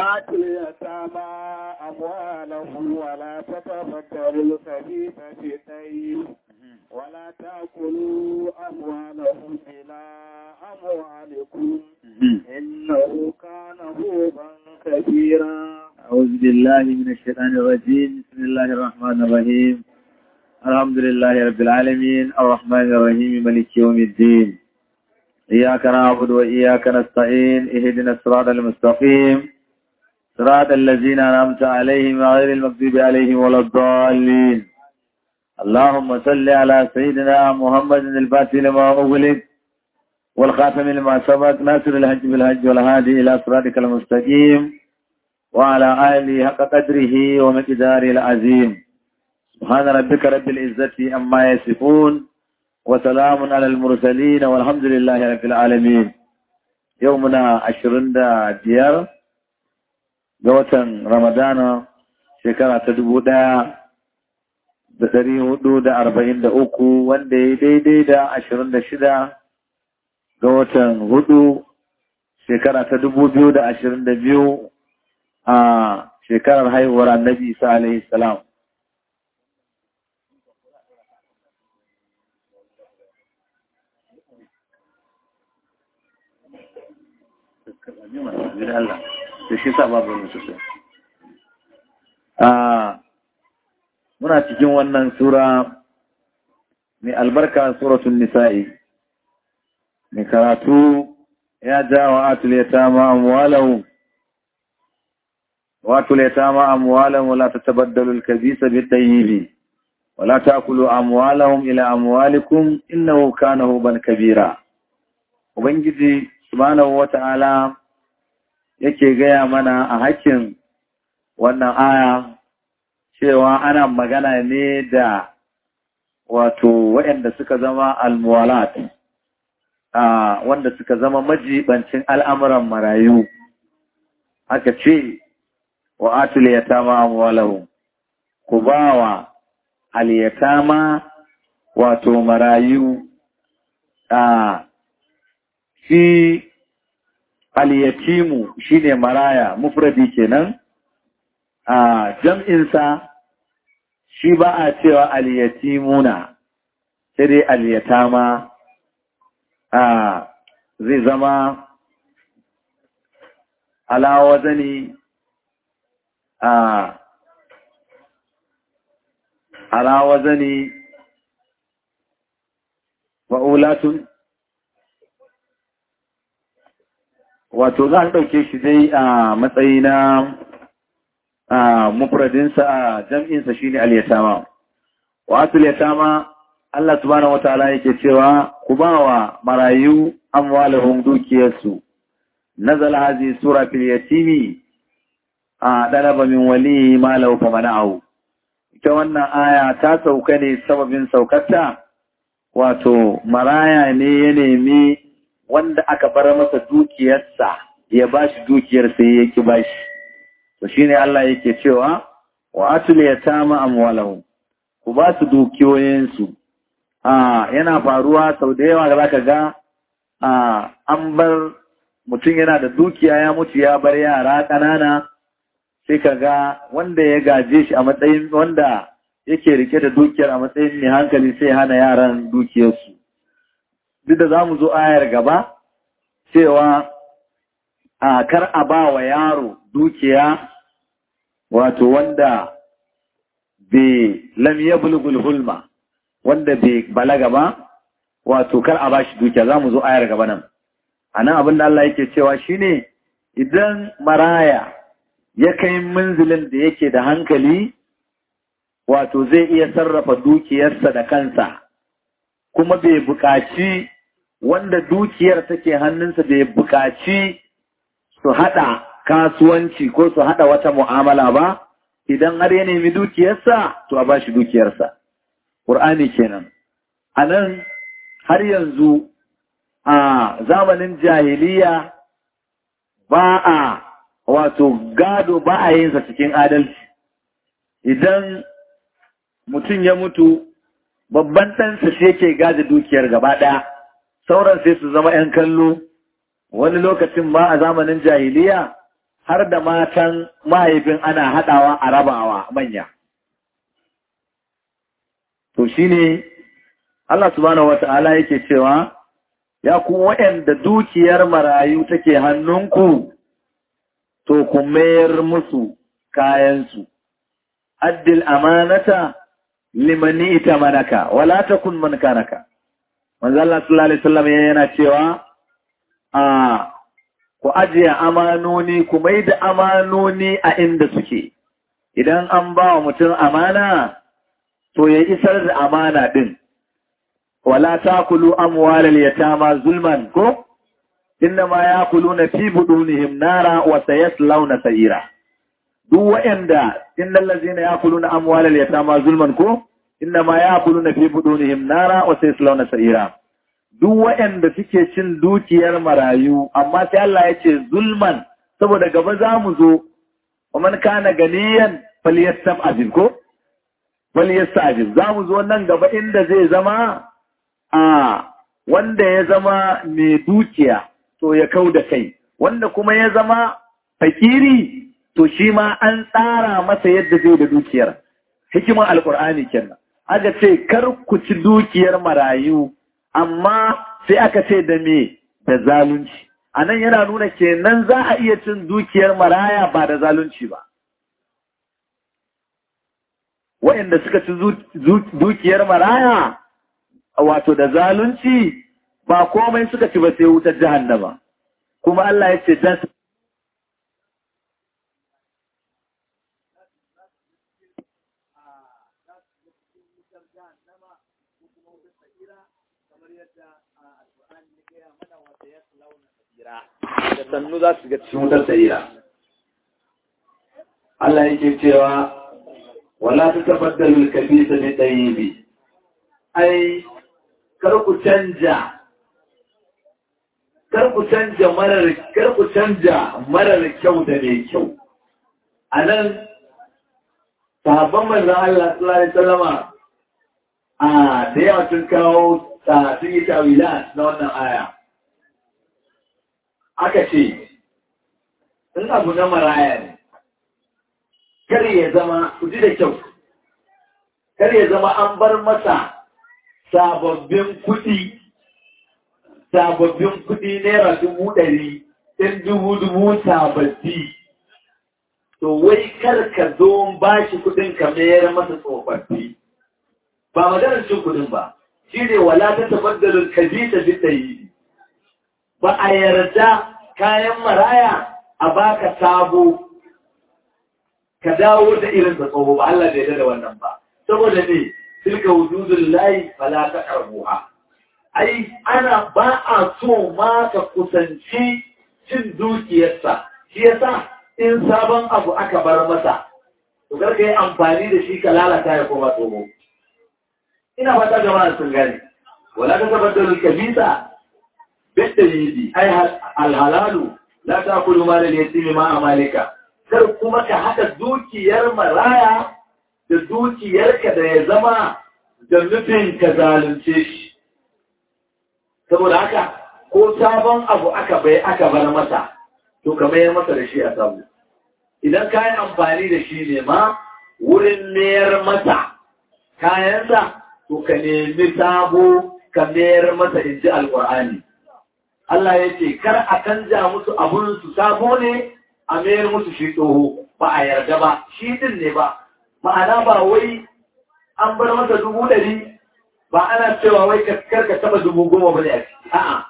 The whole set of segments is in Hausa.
وآتوا اليتامى أموالهم ولا تتبدلوا الخبيث بالطيب ولا تأكلوا أموالهم إلى أموالكم إنه كان هوبا كبيرا أعوذ بالله من الشيطان الرجيم بسم الله الرحمن الرحيم الحمد لله رب العالمين الرحمن الرحيم ملك يوم الدين إياك نعبد وإياك نستعين اهدنا الصراط المستقيم صراط الذين أنعمت عليهم غير المغضوب عليهم ولا الضالين اللهم صل على سيدنا محمد الفاتح لما أغلق والخاتم لما سبق ناصر الحج بالحج والهادي إلى صراطك المستقيم وعلى آله حق قدره ومقداره العظيم سبحان ربك رب العزة أما يصفون وسلام على المرسلين والحمد لله رب العالمين يومنا عشرين دا ديار جوة رمضان شكرا تدبو دا da ɗari hudu da arba'in da uku wanda ya daidai da ashirin da shida ga watan hudu shekara ta dubu biyu da ashirin da biyu a shekarar haihuwar annabi isa alaihi salam muna cikin wannan sura mai albarka suratun nisa'i mai karatu ya ja wa atul yatama amwalahu واتوا اليتامى أموالهم ولا تتبدلوا الكبيس بالطيب ولا تأكلوا أموالهم إلى أموالكم إنه كان هوبا كبيرا Ubangiji subhanahu wata'ala yake gaya mana a hakkin wannan aya cewa ana magana ne da wato waɗanda suka zama almuwalat wanda suka zama majibancin al'amuran marayu aka ce wa atul yatama amwalahum ku bawa al yatama wato marayu a shi al yatimu shine maraya mufradi kenan a jam'in sa shi ba a cewa al yatimuna sai dai al yatama a zai zama ala wazani a ala wazani wa'ulatun wato za a ɗauke shi dai a matsayi na mufradinsa a jam'insa shi ne aliyatama wato aliyatama Allah subhanahu wataala yake cewa ku ba wa marayu amwalahum dukiyarsu nazala hazi sura fil yatimi a ɗalaba min wali malau fa mana'ahu ita wannan aya ta sauka ne sababin saukarta wato maraya ne ya nemi wanda aka bar masa dukiyarsa ya bashi dukiyar sai ya ki bashi to shine Allah yake cewa wa atul yatama amwalahum ku ba su dukiyoyinsu a yana faruwa sau da yawa zaka ga a an bar mutum yana da dukiya ya mutu ya bar yara ƙanana sai ka ga wanda ya gaje shi a matsayin wanda yake rike da dukiyar a matsayin mai hankali sai hana yaran dukiyarsu. Duk da za mu zo ayar gaba cewa a kar a ba wa yaro dukiya wato wanda bai lam ya bulgul hulma wanda bai balaga ba wato kar a ba shi dukiya za mu zo ayar gaba nan. A nan abin da Allah yake cewa shine idan maraya ya kai manzilin da yake da hankali wato zai iya sarrafa dukiyarsa da kansa kuma bai buƙaci wanda dukiyar take hannunsa bai buƙaci su haɗa kasuwanci ko su haɗa wata mu'amala ba idan har ya nemi dukiyarsa to a bashi dukiyarsa ƙur'ani kenan a nan har yanzu a zamanin jahiliya ba a wato gado ba a yinsa cikin adalci idan mutum ya mutu babban ɗansa shi yake gada dukiyar gaba ɗaya sauran sai su zama ‘yan kallo wani lokacin ma a zamanin jahiliya har da matan mahaifin ana haɗawa a rabawa manya. To shi ne Allah subhanahu wa ta'ala yake cewa, Ya ku waɗanda dukiyar marayu take hannunku, to ku mayar musu kayansu. Addil amanata limani ita manaka, wala ta kun man kanaka. Manzo Allah sallallahu Alaihi wasallam yana cewa, a ku ajiye amanoni ku mai da amanoni a inda suke idan an ba wa mutum amana to ya isar da amana din wala takulu amwalal yatama zulman ko innama yakuluna fi budunihim nara wa sayaslawna sa'ira duk wa'anda innal ladzina yakuluna amwalal yatama zulman ko innama yakuluna fi budunihim nara wa sayaslawna sa'ira duk waɗanda suke cin dukiyar marayu amma sai Allah ya ce zulman saboda gaba za mu zo man kana ganiyan falyastam azim ko falyastajib za mu zo nan gaba inda zai zama a wanda ya zama mai dukiya to ya kau da kai wanda kuma ya zama fakiri to shi ma an tsara masa yadda zai da dukiyar hikimar alkur'ani kenan aka ce kar ku ci dukiyar marayu amma sai aka ce da me da zalunci a nan yana nuna kenan za a iya cin dukiyar maraya ba da zalunci ba wa'inda suka ci dukiyar maraya wato da zalunci ba komai suka ci ba sai wutar jahannama kuma Allah ya ce dan da sannu za su ga cikin wutar sa'ira. Allah yake cewa wala ta tabbatar kabisa ne ɗaya bi. Ai, kar ku canja, kar ku canja marar, kar ku canja marar kyau da mai kyau. A nan, sahabban manzan Allah sallallahu Alaihi Wasallama a da yawa sun kawo sun yi tawilat na wannan aya. aka ce, in abu na maraya ne, kar ya zama, ku ji da kyau, kar ya zama an bar masa sababbin kuɗi, sababbin kuɗi naira dubu ɗari, ɗin dubu dubu sababbi. To wai kar ka zo ba shi kuɗin ka mayar masa tsofaffi. Ba maganar cin kuɗin ba, shi ne wala ta tabaddalin kabita bi ɗayi. ba a yarda kayan maraya a baka sabo ka dawo da irin da tsoho ba Allah bai da wannan ba saboda ne tilka wujudul lahi fala taqrabuha ai ana ba a so ma ka kusanci cin dukiyarsa shi yasa in sabon abu aka bar masa to kar ka yi amfani da shi ka lalata ya koma tsoho ina fata jama'a sun gane wala ta tabbatar kabisa بالدليل أي الحلال لا تأكل مال اليتيم مع مالك kar kuma ka haɗa dukiyar maraya da dukiyarka da ya zama da nufin ka zalunce shi saboda haka ko sabon abu aka bai aka bar masa to ka mayar masa da shi a sabu idan ka yi amfani da shi ne ma wurin mayar masa kayansa to ka nemi sabo ka mayar masa in ji alƙur'ani Allah ya ce, Kar a canja musu abunsu sabo ne a mayar musu shi tsoho, ba a yarda ba, shi din ne ba, ma'ana ba wai an bar masa dubu ɗari ba ana cewa wai kar ka taɓa dubu goma ba ne a ciki, a'a.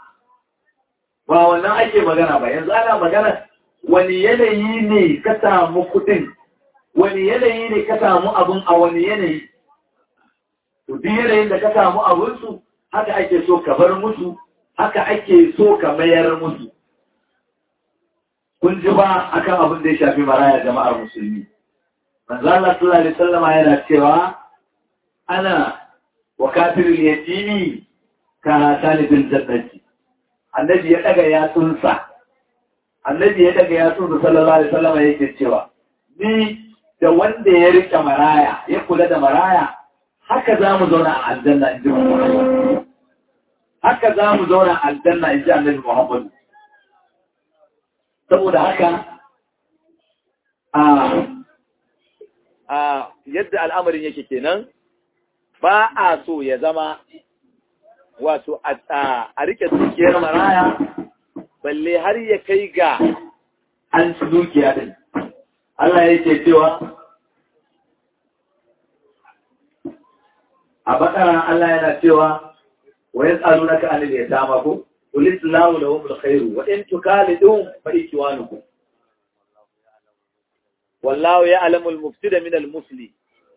Ba wannan ake magana ba, yanzu ana magana wani yanayi ne ka samu kuɗin, wani yanayi ne ka samu abun a wani yanayi. To, duk yanayin da ka samu abunsu, haka ake so ka bar musu haka ake so ka mayar musu. Kun ji ba akan abin da ya shafi maraya jama'ar musulmi. Manzo Allah sallallahu alaihi wasallam yana cewa ana wa kafirul yatimi ka talibul jannati. Annabi ya daga yatsunsa. Annabi ya daga yatsunsa sallallahu alaihi wasallam yake cewa ni da wanda ya rike maraya ya kula da maraya haka za mu zauna a aljanna in ji Muhammad. haka za mu zauna aljanna in ji annabi Muhammadu. Saboda haka a yadda al'amarin yake kenan ba a so ya zama wato a rike dukiyar maraya balle har ya kai ga an ci dukiya din Allah yake cewa a bakara Allah yana cewa wa yas'alunaka anil yatama ko qul islahu lahum alkhairu wa in tukalidum fa ikwanukum wallahu ya'lamu al-mufsida min al-musli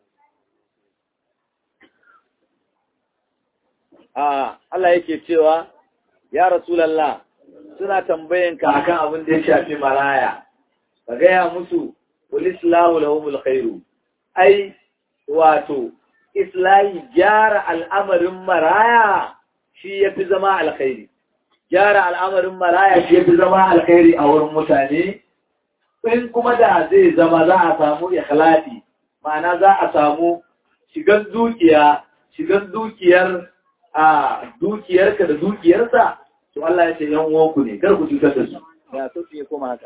ah Allah yake cewa ya rasulullah suna tambayanka akan abin da ya shafi maraya ka gaya musu qul islahu lahum alkhairu ai wato islahi gyara al'amarin maraya shi ya fi zama alkhairi. Gyara al'amarin maraya shi ya fi zama alkhairi a wurin mutane, in kuma da zai zama za a samu ikhlasi, ma'ana za a samu shigan dukiya, shigan dukiyar a dukiyarka da dukiyarsa, to Allah ya ce yan uwanku ne, kar ku cutar da su. Ya so ya koma haka.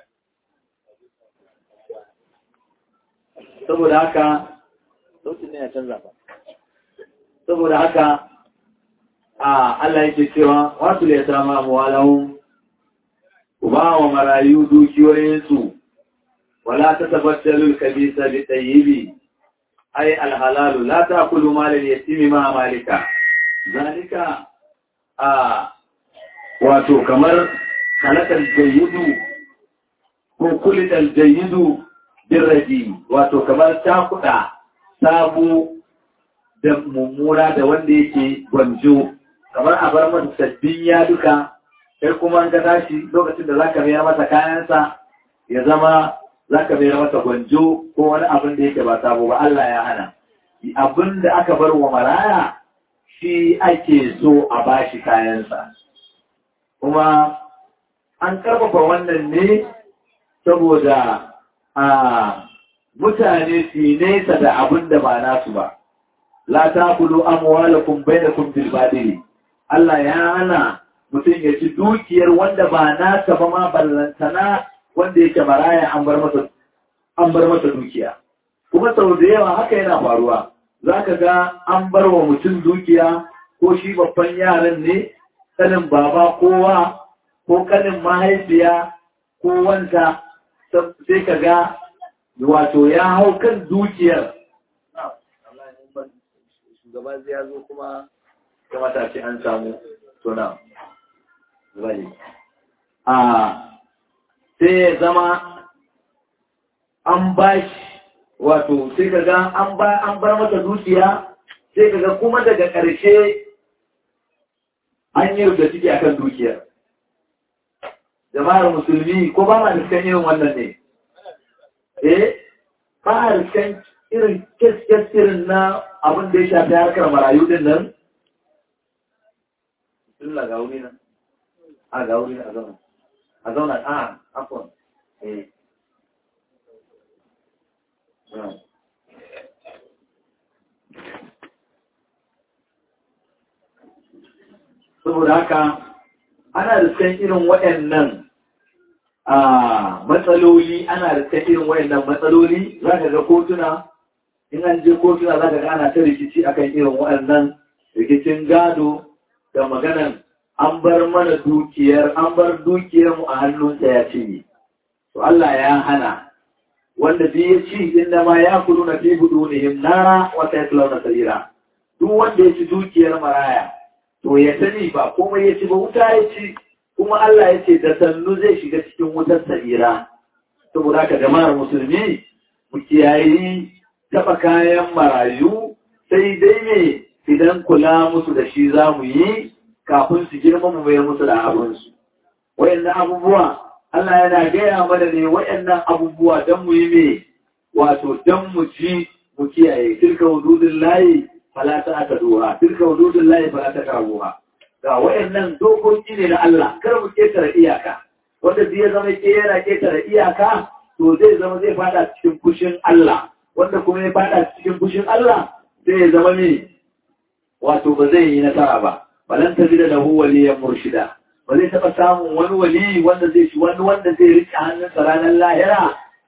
Saboda haka, sautin ne ya canza ba saboda haka a Allah yake cewa wasu da ya sama amwalahum ku ba wa marayu dukiyoyinsu wala ta tabbatar kabisa bi tayyibi ai alhalalu la ta'kulu mal al-yatimi ma malika zalika a wato kamar halakal jayyidu ko kulidal jayyidu birradi wato kamar takuda sabo da mummuna da wanda yake gwanjo kamar a bar masa sabbin ya duka sai kuma an ga tashi lokacin da zaka mayar masa kayansa ya zama zaka mayar masa gwanjo ko wani abin da yake ba sabo ba Allah ya hana abin da aka bar wa maraya shi ake so a bashi kayansa kuma an karfafa wannan ne saboda a mutane su nesa da abin da ba nasu ba. La ta kulu amwalakum bainakum bil badili. Allah ya hana mutum ya ci dukiyar wanda ba nasa ba ma ballantana wanda yake maraya an bar masa an bar masa dukiya. Kuma sau da yawa haka yana faruwa. Za ka ga an bar wa mutum dukiya ko shi babban yaran ne, kanin baba kowa ko kanin mahaifiya ko wanta sai ka ga wato ya hau kan dukiyar shugaba zai ya zo kuma kamata ce an samu tuna bane a sai ya zama an bashi wato sai ka ga an bar masa dukiya sai ka ga kuma daga ƙarshe an yi rubuta ciki akan dukiyar jama'ar musulmi ko ba ma da irin wannan ne eh ba kan irin kes irin na abin da ya shafi harkar marayu din nan Bismillah ga wuri nan a ga wuri a zauna a zauna a afon eh saboda haka ana da san irin waɗannan a matsaloli ana da ta irin wayannan matsaloli za ka ga kotuna in an je kotuna za ka ga ana ta rikici akan irin wayannan rikicin gado da maganan an bar mana dukiyar an bar dukiyar mu a hannunsa ya cinye to Allah ya hana wanda bi ya ci inda ma ya kudu na fi hudu ne nara wata ya na sarira duk wanda ya ci dukiyar maraya to ya sani ba komai ya ci ba wuta ya ci kuma Allah ya ce da sannu zai shiga cikin wutar sa'ira saboda ka jama'ar musulmi mu kiyayi taba kayan marayu sai dai ne idan kula musu da shi za mu yi kafin su girma mu mai musu da abinsu wayannan abubuwa Allah yana gaya mana ne wayannan abubuwa don mu yi me wato don mu ci mu kiyaye tilka hududun layi fala ta aka duha tilka hududun layi fala ta karabuha ga wayannan dokoki ne na Allah kar mu ketare iyaka wanda zai zama ke yana ketare iyaka to zai zama zai fada cikin fushin Allah wanda kuma ya fada cikin fushin Allah zai ya zama ne wato ba zai yi nasara ba balan ta da lahu waliyan murshida ba zai taba samun wani wali wanda zai shi wani wanda zai rike hannunsa ranar lahira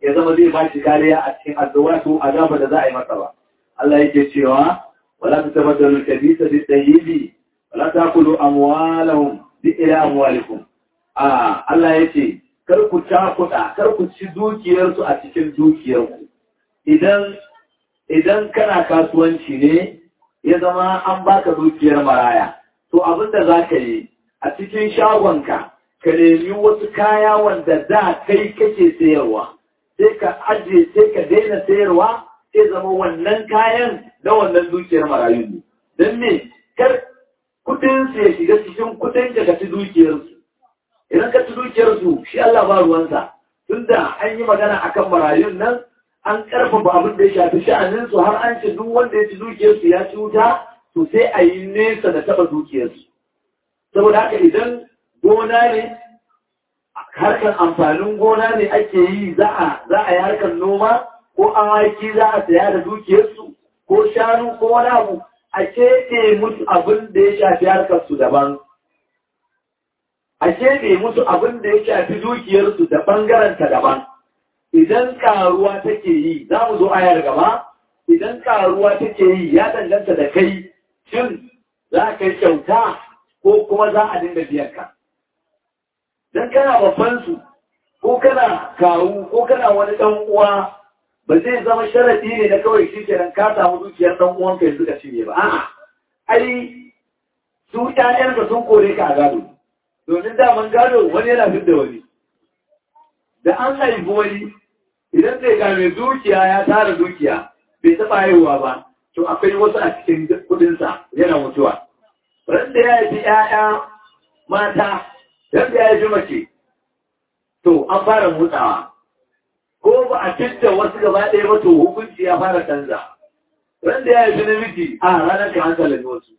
ya zama zai ba shi kariya a cikin addu'atu azaba da za a yi masa ba Allah yake cewa wala tatabaddalu al-khabitha bit-tayyib wala taqulu amwalahum bi ila amwalikum a Allah yace kar ku cakuɗa kar ku ci dukiyarsu a cikin dukiyarku idan idan kana kasuwanci ne ya zama an baka dukiyar maraya to abinda za ka yi a cikin shagonka ka nemi wasu kaya wanda da kai kake sayarwa sai ka ajiye sai ka daina sayarwa sai zama wannan kayan na wannan dukiyar marayu ne don me kar kudin su ya shiga cikin kudin ka ka ci dukiyarsu idan ka ci dukiyarsu shi Allah ba ruwansa tunda an yi magana akan marayun nan an karfafa abin da ya shafi sha'aninsu har an ce duk wanda ya ci dukiyarsu ya ci wuta to sai a yi nesa da taba dukiyarsu saboda haka idan gona ne harkar amfanin gona ne ake yi za a yi harkar noma ko awaki za a saya da dukiyarsu ko shanu ko wani abu a keɓe musu abin da ya shafi harkarsu daban a keɓe musu abin da ya shafi dukiyarsu da ɓangaranta daban idan karuwa take yi za mu zo ayar gaba idan karuwa take yi ya danganta da kai shin za ka yi kyauta ko kuma za a dinga biyan ka dan kana babban su ko kana kawu ko kana wani dan uwa ba zai zama sharadi ne na kawai shi kenan ka samu dukiyar dan uwan ka yanzu ka cinye ba a'a ai su ƴaƴan ka sun kore ka a gado domin daman gado wani yana fit da wani da an haifi wani idan zai ga mai dukiya ya tara dukiya bai taɓa haihuwa ba to akwai wasu a cikin kudinsa yana mutuwa ran da ya haifi ‘ya'ya mata ran da ya haifi mace to an fara mutsawa ko ba a cinta wasu gaba ɗaya ba to hukunci ya fara canza ran da ya haifi namiji a ranar ka an sallami wasu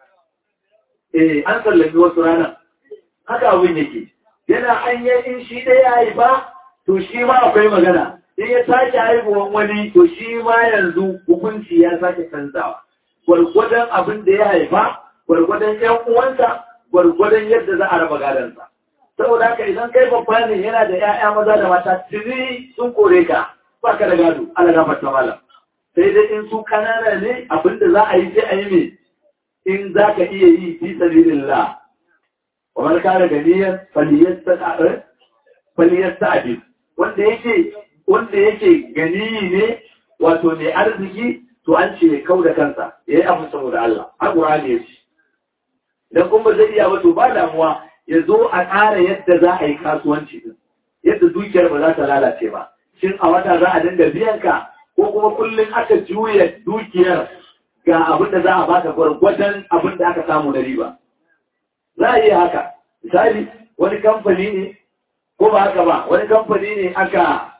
eh an sallami wasu ranar haka abin yake yana an yi in shi ɗaya ya haifa to shi ma akwai magana in ya sake haihuwan wani to shi ma yanzu hukunci ya sake canzawa gwargwadon abin da ya haifa gwargwadon yan uwansa gwargwadon yadda za a raba gadansa saboda haka idan kai babba ne yana da 'ya'ya maza da mata tuni sun kore ka ba ka da gado ala gafar ta malam sai dai in su kanana ne abin da za a yi sai a yi ne in za ka iya yi fi sabilillah wa man kana ganiyan faliyasta'id faliyasta'id wanda yake wanda yake gani ne wato mai arziki to an ce kau da kansa ya yi abu saboda Allah a ƙurani ya ce idan kuma zai iya wato ba damuwa ya zo a ƙara yadda za a yi kasuwanci din yadda dukiyar ba za ta lalace ba shin a wata za a dinga biyan ka ko kuma kullum aka juya dukiyar ga abin da za a baka gwargwadon abin da aka samu na riba za a iya haka misali wani kamfani ne ko ba haka ba wani kamfani ne aka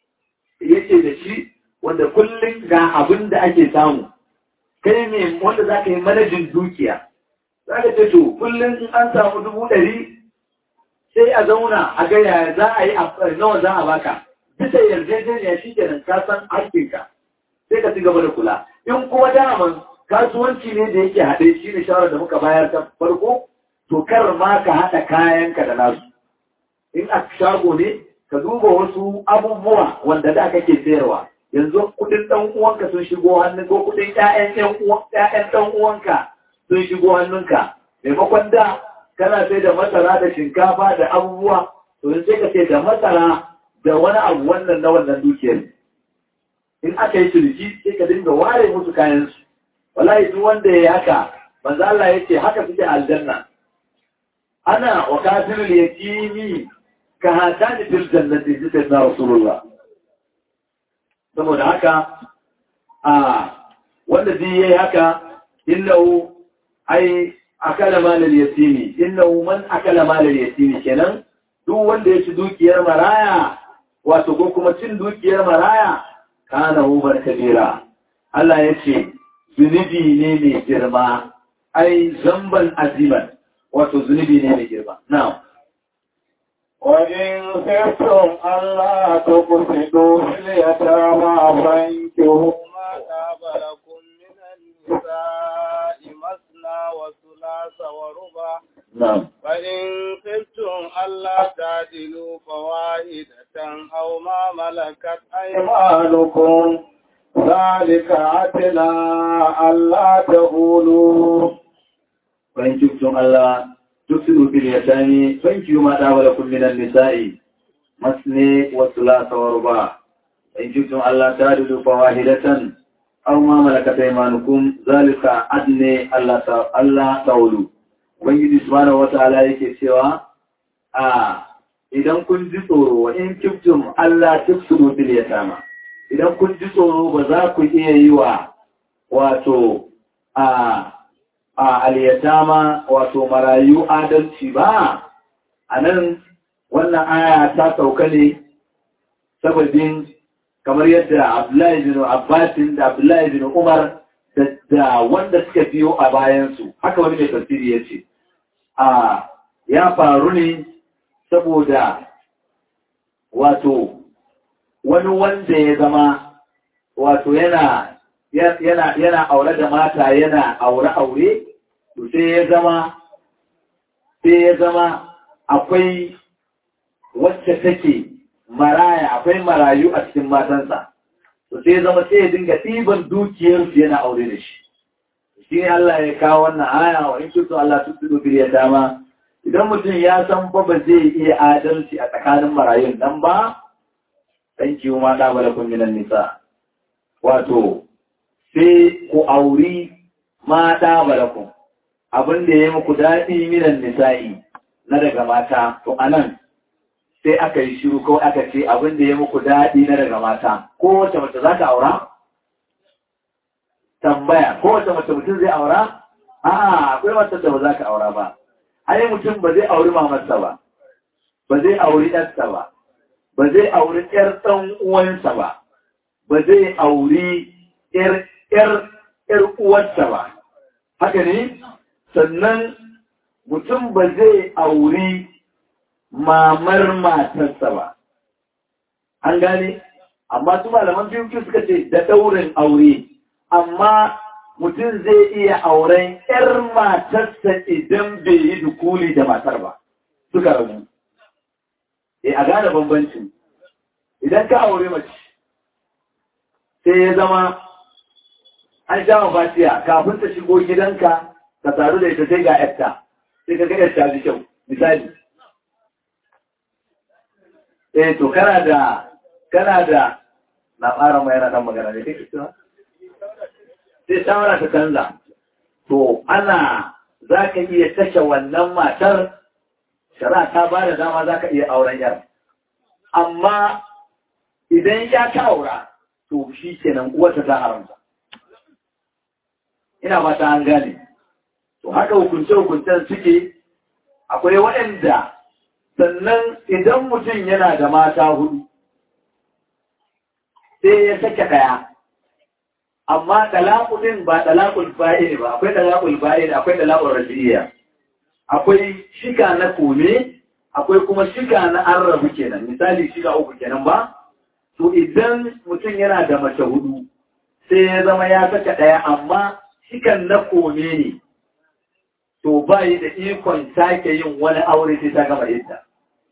yake da shi wanda kullum ga abin da ake samu kai ne wanda za ka yi manajin dukiya za ka ce to kullum in an samu dubu ɗari sai a zauna a ga yaya za a yi nawa za a baka bisa yarjejeniya shi kenan ka san hakkinka sai ka ci gaba da kula in kuma daman kasuwanci ne da yake haɗe shi ne shawarar da muka bayar ta farko to kar ma ka haɗa kayanka da nasu in a shago ne ka duba wasu abubuwa wanda da kake sayarwa yanzu kudin dan uwanka sun shigo hannun ko kudin ƴaƴan ƴan uwan ƴaƴan dan uwanka sun shigo hannunka maimakon da kana sai da masara da shinkafa da abubuwa to sai ka sai da masara da wani abu wannan na wannan dukiyar in aka yi ciniki sai ka dinga ware musu kayan su wallahi duk wanda ya yi haka manzo Allah ya ce haka suke aljanna ana wa kafirul yatimi ka hatani fil jannati ji sai na rasulullah saboda haka a wanda zai yi haka innahu ai akala malal yatimi innahu man akala malal yatimi kenan duk wanda ya ci dukiyar maraya wato ko kuma cin dukiyar maraya kana hubar kabira Allah ya ce zunubi ne mai girma ai zamban aziman wato zunubi ne mai girma na'am وإن خفتم ألا تقسطوا في اليتامى فانكحوا ما تاب لكم من النساء مثنى وثلاث وربع na'am فإن خفتم ألا تعدلوا فواحدة أو ما ملكت أيمانكم ذلك أدنى ألا تقولوا فإن شفتم ألا تفسدوا في اليتامى فانكحوا ما طاب لكم من النساء مثني وثلاث ورباع فإن شفتم ألا تعدلوا فواحدة أو ما ملكت أيمانكم ذلك أدنى ألا تقولوا Ubangiji subhanahu wata'ala yake cewa a idan kun ji tsoro wa in kiftum Allah tufsidu fil yatama idan kun ji tsoro ba za ku iya yi wa wato a a al-yatama wato marayu adalci ba anan wannan aya ta sauka ne sababin kamar yadda Abdullahi bin Abbas da Abdullahi bin Umar da wanda suka biyo a bayansu haka wani mai tafsiri ya ce a ya faru ne saboda wato wani wanda ya zama wato yana yana yana aure da mata yana aure aure to sai ya zama sai ya zama akwai wacce take maraya akwai marayu a cikin matansa to sai ya zama sai ya dinga ɗiban dukiyarsu yana aure da shi shi ne Allah ya kawo wannan aya wa in kuntu Allah tusidu bil yatama idan mutum ya san ba ba zai iya adalci a tsakanin marayun nan ba dan kiwo ma da balakun minan nisa wato sai ku auri ma da balakun abin da ya muku daɗi minan nisa'i na daga mata to anan sai aka yi shiru ko aka ce abin da ya muku daɗi na daga mata ko wace mace za ka aura tambaya ko wace mace mutum zai aura? A'a akwai mace da ba za ka aura ba. Ai mutum ba zai auri mamarsa ba, ba zai auri ɗansa ba, ba zai auri ƴar ɗan uwansa ba, ba zai auri ƴar ƴar uwarsa ba. Haka ne? Sannan mutum ba zai auri mamar matarsa ba. An gane? Amma su malaman biyu suka ce da ɗaurin aure. amma mutum zai iya auren ‘yar matarsa idan bai yi dukuli da matar ba, suka rabu. E, a gane bambanci, idan ka aure mace, sai ya zama an sha mafatiya kafin ta shigo gidanka ka taru da ita sai ga ‘yarta, sai ka ga ‘yarta da kyau, misali. Eh, to, kana da, kana da, na fara mai yana ɗan magana ne, kake cewa? sai shawara ta canza to ana za ka iya kashe wannan matar shara ta ba da dama za ka iya auren yar amma idan ya ka aura to shi kenan uwarta ta haramta ina ba ta an gane to haka hukunce-hukuncen suke akwai waɗanda sannan idan mutum yana da mata hudu sai ya sake ɗaya amma ɗalaƙulin ba ɗalaƙul fa'il ba akwai ɗalaƙul fa'il akwai ɗalaƙul rajiyya akwai shika na kome akwai kuma shika na an rabu kenan misali shika uku kenan ba to idan mutum yana da mace hudu sai ya zama ya saka ɗaya amma shikan na kome ne to ba yi da ikon sake yin wani aure sai ta gama yadda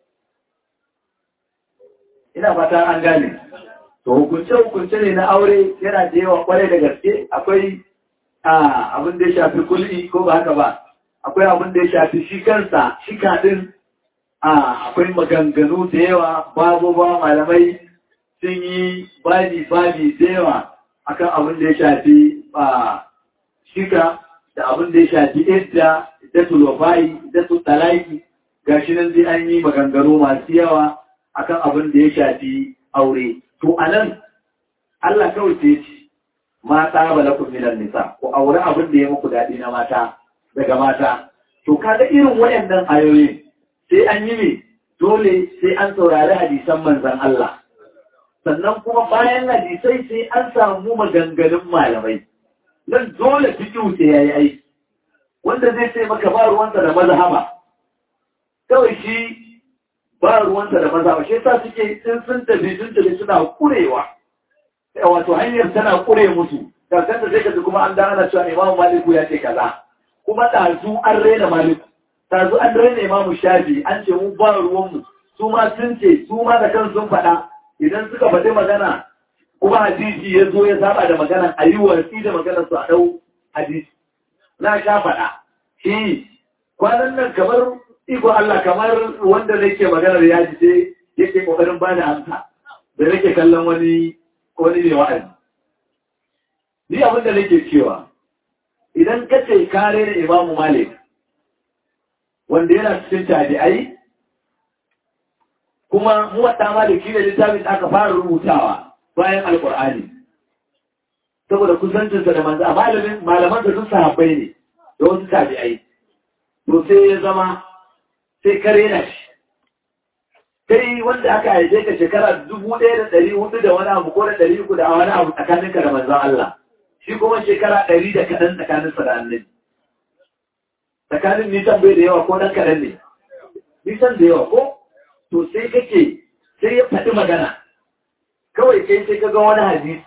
ina fata an gane to hukunce-hukunce ne na aure yana da yawa kwarai da gaske akwai abin da ya shafi kulli ko ba haka ba akwai abin da ya shafi shi kansa shi kaɗin akwai maganganu da yawa babu ba malamai sun yi babi-babi da yawa akan abin da ya shafi shika da abin da ya shafi idda da tulofai da su talaki ga shi nan zai an yi maganganu masu yawa akan abin da ya shafi aure to anan Allah kawai ce ce mata ba lakum minan nisa ko aure abin da ya muku daɗi na mata daga mata to kaga irin wayannan ayoyi sai an yi ne dole sai an saurari hadisan manzon Allah sannan kuma bayan hadisai sai an samu maganganun malamai nan dole fikihu sai yayi aiki wanda zai ce maka ba ruwansa da mazhaba kawai shi ba ruwansa da mazhaba shi yasa suke in sun tafi sun tafi suna kurewa wato hanyar tana kure musu kakan da sai ka kuma an da ana cewa imamu maliku ya ce kaza kuma ɗazu an raina maliku ɗazu an raina imamu shafi an ce mu ba ruwanmu su ma sun ce su ma da kan sun faɗa idan suka faɗi magana kuma hadisi ya zo ya saba da magana a yi watsi da maganar su a ɗau hadisi na sha faɗa shi kwanan nan kamar iko Allah kamar wanda nake maganar ya ji sai yake kokarin bani amsa da nake kallon wani wani ne wa'azi ni abin da nake cewa idan ka ce kare da imamu malik wanda yana cikin tabi'ai kuma muwatta maliki da littafin da aka fara rubutawa bayan alkur'ani saboda kusancinsa da manzo malamin malaman da sun sahabbai ne da wasu tabi'ai to sai ya zama sai kare na shi kai wanda aka haife ka shekara dubu ɗaya da ɗari hudu da wani abu ko da ɗari uku da wani abu tsakaninka da manzon Allah shi kuma shekara ɗari da kaɗan tsakaninsa da annabi tsakanin nisan bai da yawa ko ɗan kaɗan ne nisan da yawa ko to sai kake sai ya faɗi magana kawai kai sai ka ga wani hadisi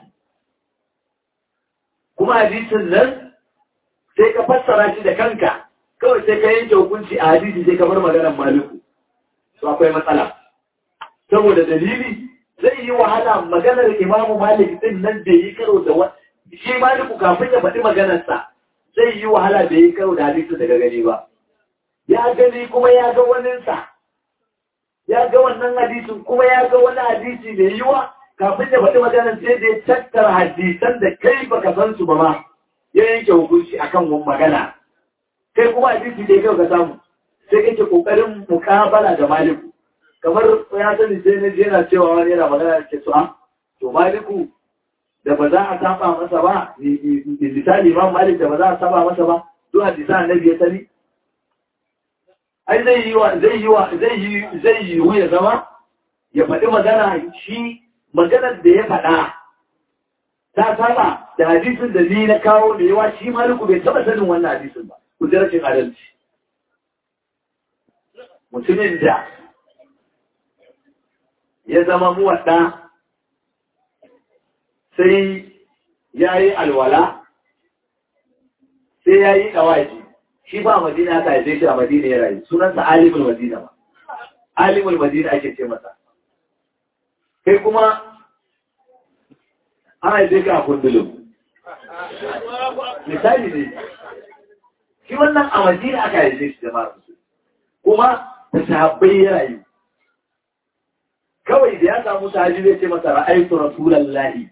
kuma hadisin nan sai ka fassara shi da kanka kawai sai ka yanke hukunci a hadisi sai ka bar maganar maliku to akwai matsala saboda dalili zai yi wahala maganar imamu malik din nan da yi karo da wani shi maliku kafin ya faɗi maganarsa zai yi wahala da yi karo da hadisi daga gani ba ya gani kuma ya ga waninsa ya ga wannan hadisin kuma ya ga wani hadisi mai yiwa kafin ya faɗi maganar sai da ya tattara hadisan da kai baka san su ba ma ya yanke hukunci akan wani magana kai kuma hadisi da ya kai ka samu sai kake kokarin mukabala da maliku kamar ya sani sai na yana cewa wani yana magana da ke su a to maliku da ba za a saba masa ba misali imam malik da ba za a saba masa ba to hadisa annabi ya sani ai zai yi wa zai yi wa zai yi zai yi ya zama ya faɗi magana shi maganar da ya faɗa ta saba da hadisin da ni na kawo da yawa shi maliku bai taɓa sanin wannan hadisin ba ku ji rashin adalci mutumin da ya zama muwaɗa sai ya yi alwala sai ya yi ɗawaji shi ba madina aka haife shi a madina ya rayu sunansa alimul madina ba alimul madina ake ce masa kai kuma an haife ka a kundulun misali ne shi wannan a madina aka haife shi jama'ar musu kuma da sahabbai ya rayu kawai da ya samu sahabi zai ce masa ra'aitu rasulallahi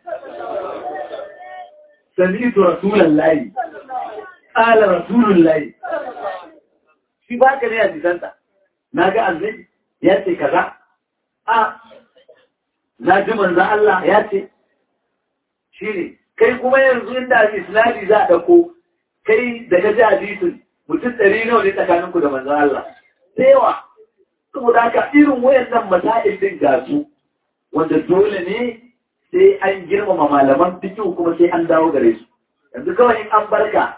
sami'tu rasulallahi qala rasulullahi shi ba ka ne a jisanta na ga annabi ya ce kaza a na ji manzan Allah ya ce shi ne kai kuma yanzu inda isnadi za a ɗauko kai daga ji hadisin mutum ɗari nawa ne tsakaninku da manzan Allah da yawa saboda haka irin wayannan masail din ga su wanda dole ne sai an girmama malaman fikihu kuma sai an dawo gare su yanzu kawai in an barka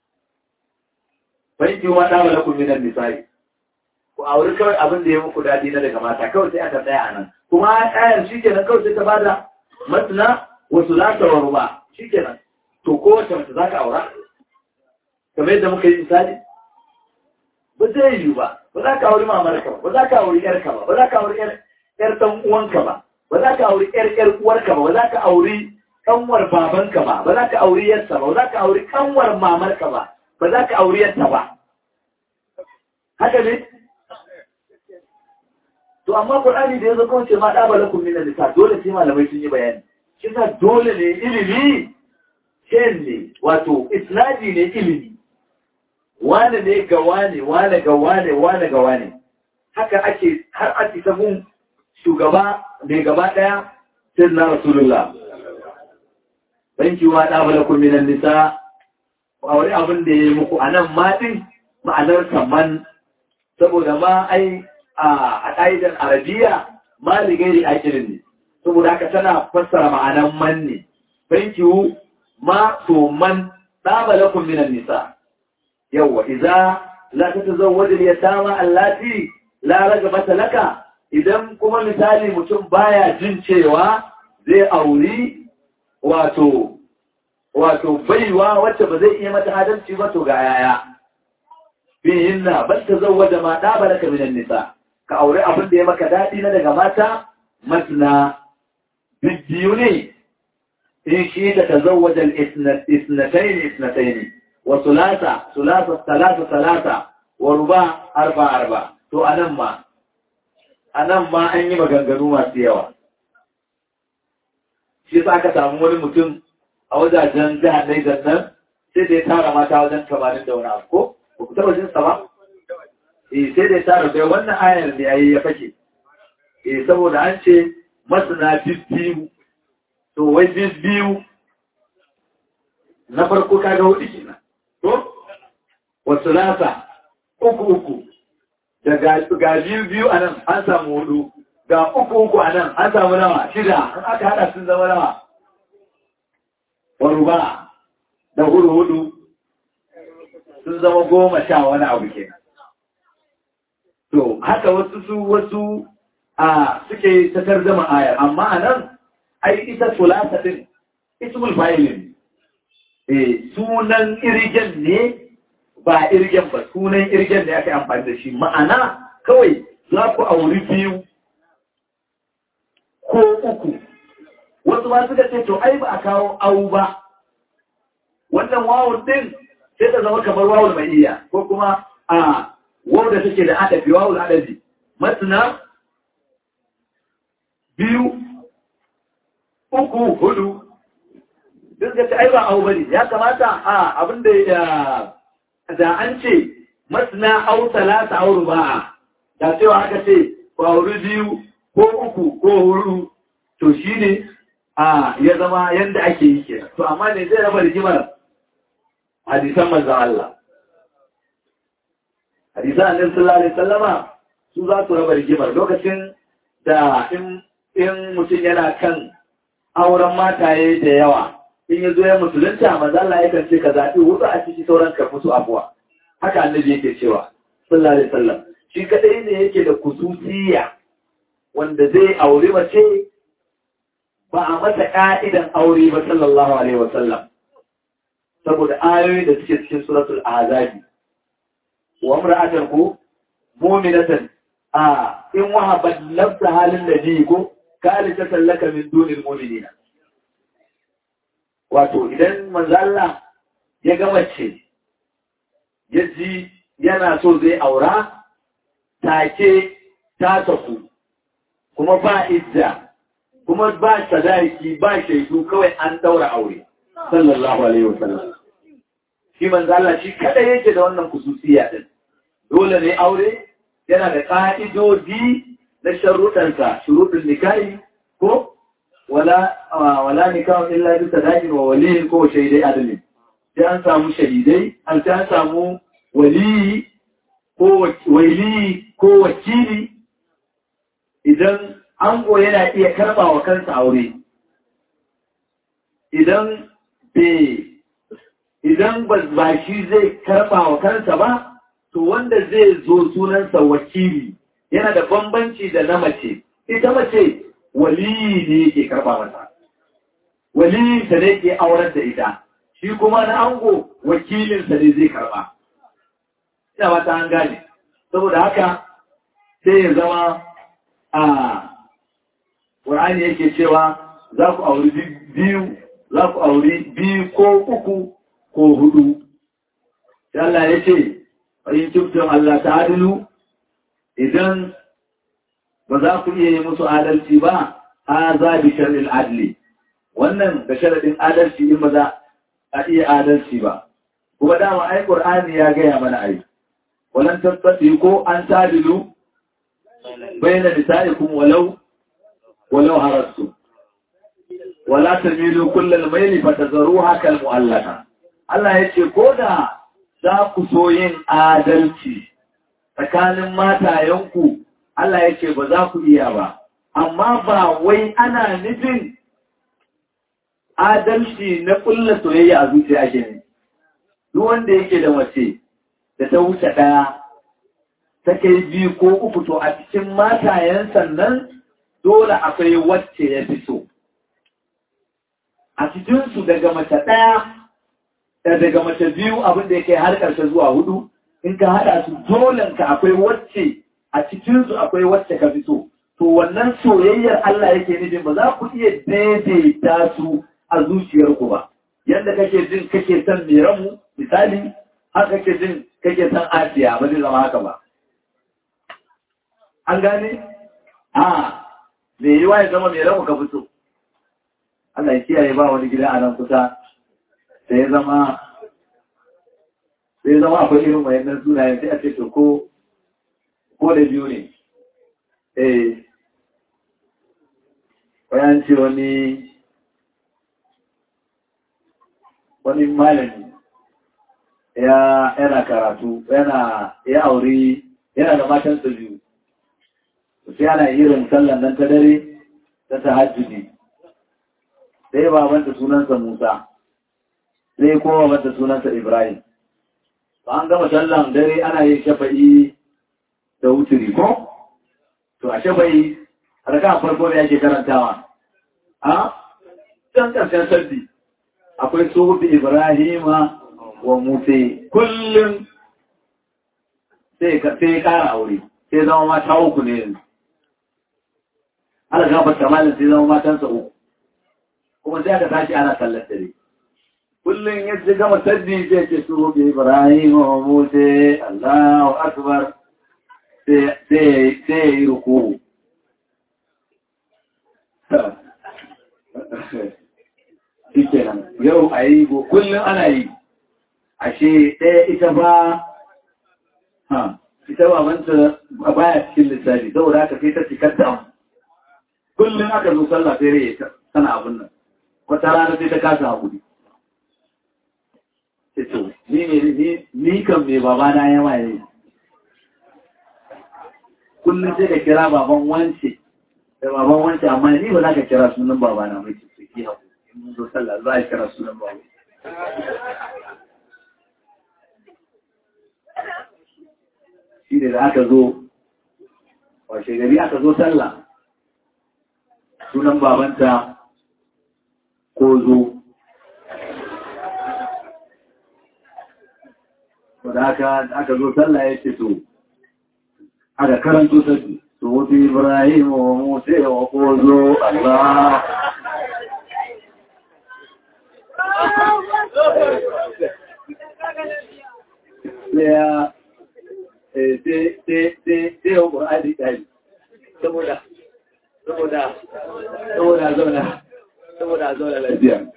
banki ma da wala kun minan misali ku auri kawai abin da ya muku dadi na daga mata kawai sai aka tsaya anan kuma ayar shikenan kawai sai ta bada matna wa sulata wa ruba shikenan to kowace mace zaka aura kamar yadda muka yi misali ba zai yi ba ba za ka auri mamarka ba ba za ka auri yarka ba ba za ka auri yar dan uwanka ba ba za ka auri yar yar uwarka ba ba za ka auri kanwar babanka ba ba za ka auri yarsa ba ba za ka auri kanwar mamarka ba ba za ka auri yarta ba haka ne to amma Qur'ani da yazo kawai ce ma da balakum min nisa dole sai malamai sun yi bayani kisa dole ne ilimi shen ne wato isnadi ne ilimi wane ne ga wane wane ga wane wane ga wane haka ake har ake sabon shugaba mai gaba daya sai na rasulullah banki wa da bala kun minan nisa a wani abin da ya yi muku anan ma din ma'anar kaman saboda ma ai a ƙa'idar arabiya ma ligairi akirin ne saboda haka tana fassara ma'anan man ne banki ma to man da bala kun minan nisa yawwa idza la tatazawwaj al-yatama allati la ragabata laka idan kuma misali mutum baya jin cewa zai auri wato wato baiwa wacce ba zai iya mata adalci ba to ga yaya fihinna bal tazawwaja ma daba laka min nisa ka aure abin da ya maka dadi na daga mata matna biyu ne in shi da tazawwaja isnatayn isnatayn wa sulasa sulasa salasa salasa wa ruba arba arba to anan ma anan ma an yi maganganu masu yawa shi sa aka samu wani mutum a wajajen jihar Niger nan sai da ya tara mata wajen tamanin da wani abu ko ba ku taba jinsa ba eh sai da ya tara bai wannan ayar da yayi ya fake eh saboda an ce masana biyu to wai biyu na farko kaga hudu kenan to wasu nasa uku uku da ga biyu biyu a nan an samu hudu ga uku uku a nan an samu nawa shida an aka hada sun zama nawa wani ba da hudu hudu sun zama goma sha wani abu kenan to haka wasu su wasu a suke ta tarzama ayar amma a nan ai ita sulasa din ismul fa'ilin eh sunan irgen ne ba irgen ba sunan irgen da aka amfani da shi ma'ana kawai za ku auri biyu ko uku wasu ma suka ce to ai ba a kawo au ba wannan wawun din sai ta zama kamar wawul mai iya ko kuma a wau da take da adabi wawul adabi masna biyu uku hudu duk da ai ba au bane ya kamata a abinda ya da an ce masna au talata au ruba'a da cewa aka ce ku auri biyu ko uku ko hudu to shine a ya zama yanda ake yi kenan to amma ne zai raba rigimar hadisan manzon Allah hadisan annabi sallallahu alaihi wasallama su za su raba rigimar lokacin da in in mutum yana kan auren mataye da yawa in ya zo ya musulunta manzo Allah yakan ce ka zaɓi hudu a ciki sauran ka musu abuwa haka annabi yake cewa sallallahu alaihi wasallam shi kadai ne yake da kususiya wanda zai aure mace ba a masa ka'idan aure ba sallallahu alaihi wasallam saboda ayoyi da suke cikin suratul azabi wa imra'atan ku mu'minatan a in wahabat nafsa halin nabi ko kali ta sallaka min dunil mu'minina wato idan manzalla ya ga mace ya ji yana so zai aura take ta taku kuma ba idda kuma ba sadaki ba shaidu kawai an daura aure sallallahu alaihi wasallam shi manzalla shi kada yake da wannan kususiya din dole ne aure yana da ka'idodi na sharuɗansa shuruɗin nikahi ko wala wala nikahu illa bi sadaqin wa waliyin ko shaidai adalin sai an samu shahidai an sai an samu wali ko wali ko wakili idan ango yana iya karba wa kansa aure idan be idan ba shi zai karba wa kansa ba to wanda zai zo sunansa wakili yana da bambanci da na mace ita mace waliyi ne yake karba mata waliyinsa ne ke aurar da ita shi kuma na ango wakilinsa ne zai karba ina ba ta an gane saboda haka sai ya zama a ƙur'ani yake cewa za ku auri biyu za ku auri biyu ko uku ko hudu Allah ya ce in tubtum Allah ta'adilu idan ba za ku iya yi musu adalci ba a za bi shar'il adli wannan da sharadin adalci in ba za a iya adalci ba kuma dama ai qur'ani ya gaya mana ai walan tasbati ko an tadilu bayna nisaikum walau walau harastu wala tamilu kullal mayli fatazruha kal mu'allaka Allah yace ko da za ku so yin adalci tsakanin matayenku Allah ya ce ba za ku iya ba, amma ba wai ana nufin adalci na ƙulla soyayya a zuciya ake ne. Duk wanda yake da mace da ta wuce ɗaya, ta kai biyu ko uku to a cikin matayen sannan dole akwai wacce ya fi so. A cikinsu daga mace ɗaya, da daga mace biyu abin da ya kai har ƙarshe zuwa hudu, in ka haɗa su dolenka akwai wacce a cikinsu akwai wacce ka fi so to wannan soyayyar Allah yake nufin ba za ku iya daidaita su a zuciyarku ba yadda kake jin kake son meramu misali haka kake jin kake son asiya ba zai zama haka ba an gane a me yi ya zama meramu ka fito Allah ya kiyaye ba wani gida a nan kusa sai ya zama sai zama akwai irin wayannan sunayen sai a ce to ko ko da biyu ne eh bayan ce wani wani malami ya yana karatu yana ya aure yana da matan su biyu sai ana irin sallan nan ta dare ta tahajjudi sai babanta sunansa Musa sai kuma babanta sunansa Ibrahim ba an gama sallan dare ana yin shafa'i da wuturi ko to a shafa'i raka farko ne ake karantawa a can karshen sabbi akwai suhufi Ibrahima wa Musa kullum sai ka sai kara aure sai zama mata uku ne yanzu ana gafarta malin sai zama matansa uku kuma sai aka tashi ana sallar dare kullum ya ci gama sabbi sai ce su bi Ibrahim wa Musa Allahu akbar sai sai yi ruku shikenan yau a yi kullum ana yi ashe ɗaya ita ba ha ita ba manta a baya cikin lissafi saboda haka sai ta cikar da kullum aka zo sallah sai rai tana abin nan wata rana sai ta kasa haƙuri to ni ne ni kan me baba na yawa ne kullum sai ka kira baban wance da baban wance amma ni ba za ka kira sunan baba na mai ciki haƙuri in mun zo sallah za a kira sunan baba shi ne da aka zo washe gari aka zo sallah sunan babanta ko zo da aka aka zo sallah ya ce to aka karanto sabbi to wuce ibrahim wa musa wa ko zo allah ya sai yau ƙur'ani ɗari saboda saboda saboda zauna saboda zauna lafiya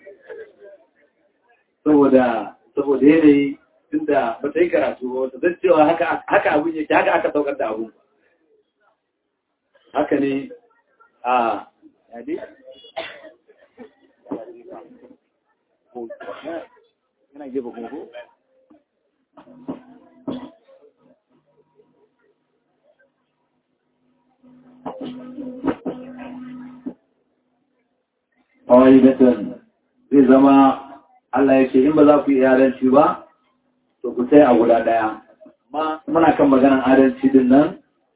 saboda saboda yanayi tunda ba ta yi karatu ba wata zan cewa haka abin yake haka aka saukar da abu haka ne a yadi yana gefe kuma ko ƙa'idatan zai zama Allah ya ce in ba za ku yi adalci ba to ku sai a guda ɗaya amma muna kan maganar adalci din nan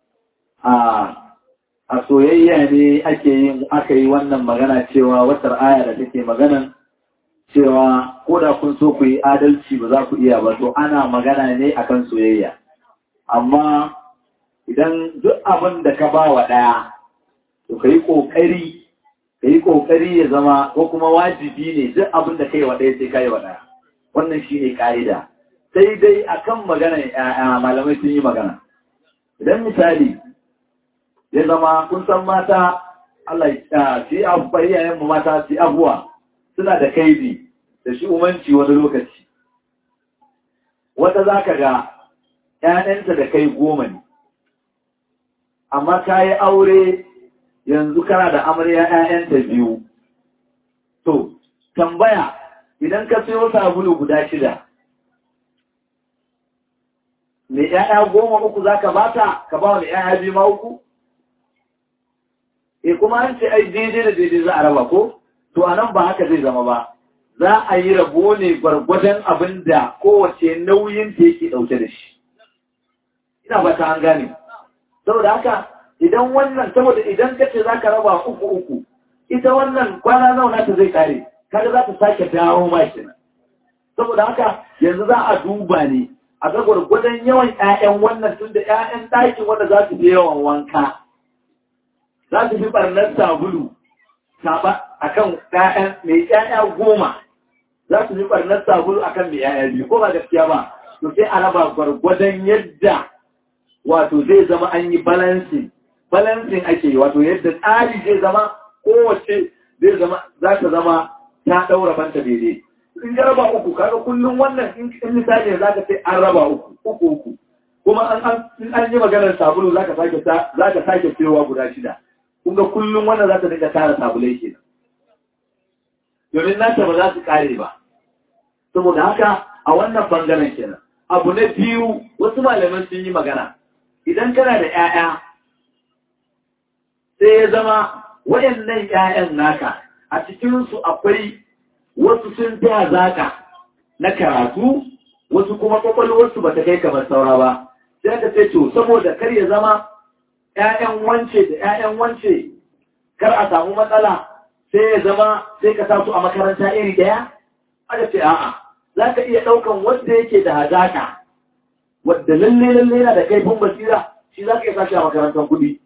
a soyayya ne ake yin aka yi wannan magana cewa watar aya da take maganan cewa ko da kun so ku yi adalci ba za ku iya ba to ana magana ne akan soyayya amma idan duk abin da ka ba wa ɗaya to ka yi ƙoƙari ka yi ƙoƙari ya zama ko kuma wajibi ne duk abin da ka yi wa ɗaya sai ka yi wa ɗaya wannan shi ne ƙa'ida sai dai akan magana ‘ya'ya malamai sun yi magana idan misali ya zama kun san mata Allah ya ci abuwa iyayenmu mata ci abuwa suna da kaidi da shi umanci wani lokaci wata za ka ga ‘ya'yanta da kai goma ne amma ka yi aure yanzu kana da amarya ‘ya'yanta biyu. To, tambaya idan ka sayo sabulu guda shida, me ‘ya'ya goma uku za ka bata, ka ba wani ‘ya'ya biyu ma uku? E kuma an ce ai daidai da daidai za a raba ko? To, a nan ba haka zai zama ba. Za a yi rabo ne gwargwadon abin da kowace nauyin ta yake ɗauke da shi. Ina ba ta an gane. Saboda haka, idan wannan saboda idan ka ce za ka raba uku uku ita wannan kwana nauna ta zai kare kaga za ta sake dawo ma kenan saboda haka yanzu za a duba ne a ga gwargwadon yawan ƴaƴan wannan tun da ƴaƴan ɗakin wanda za su je yawan wanka za su fi ɓarnar sabulu a kan ‘ya'yan mai ‘ya'ya goma za su fi ɓarnar sabulu a kan mai ‘ya'ya biyu ko ba gaskiya ba to sai a raba gwargwadon yadda wato zai zama an yi balancing balancing ake yi wato yadda tsari zai zama kowace zai zama za ta zama ta ɗaura banta daidai in ya raba uku kaga kullum wannan in misali za ka sai an raba uku uku uku kuma an an yi maganar sabulu za ka sake za ka sake cewa guda shida kun ga kullum wannan za ta dinga tara sabulai kenan domin nata ba za su kare ba saboda haka a wannan bangaren kenan abu na biyu wasu malaman sun yi magana idan kana da 'ya'ya sai ya zama waɗannan 'ya'yan naka a cikinsu akwai wasu sun taya zaka na karatu wasu kuma kwakwalwarsu ba ta kai kamar saura ba sai ka ce to saboda kar ya zama ‘ya'yan wance da ‘ya'yan wance kar a samu matsala sai ya zama sai ka sa su a makaranta iri ɗaya aka ce a'a za ka iya ɗaukan wanda yake da hazaka wadda lalle lalle yana da kaifin basira shi za ka iya sashi a makarantar kuɗi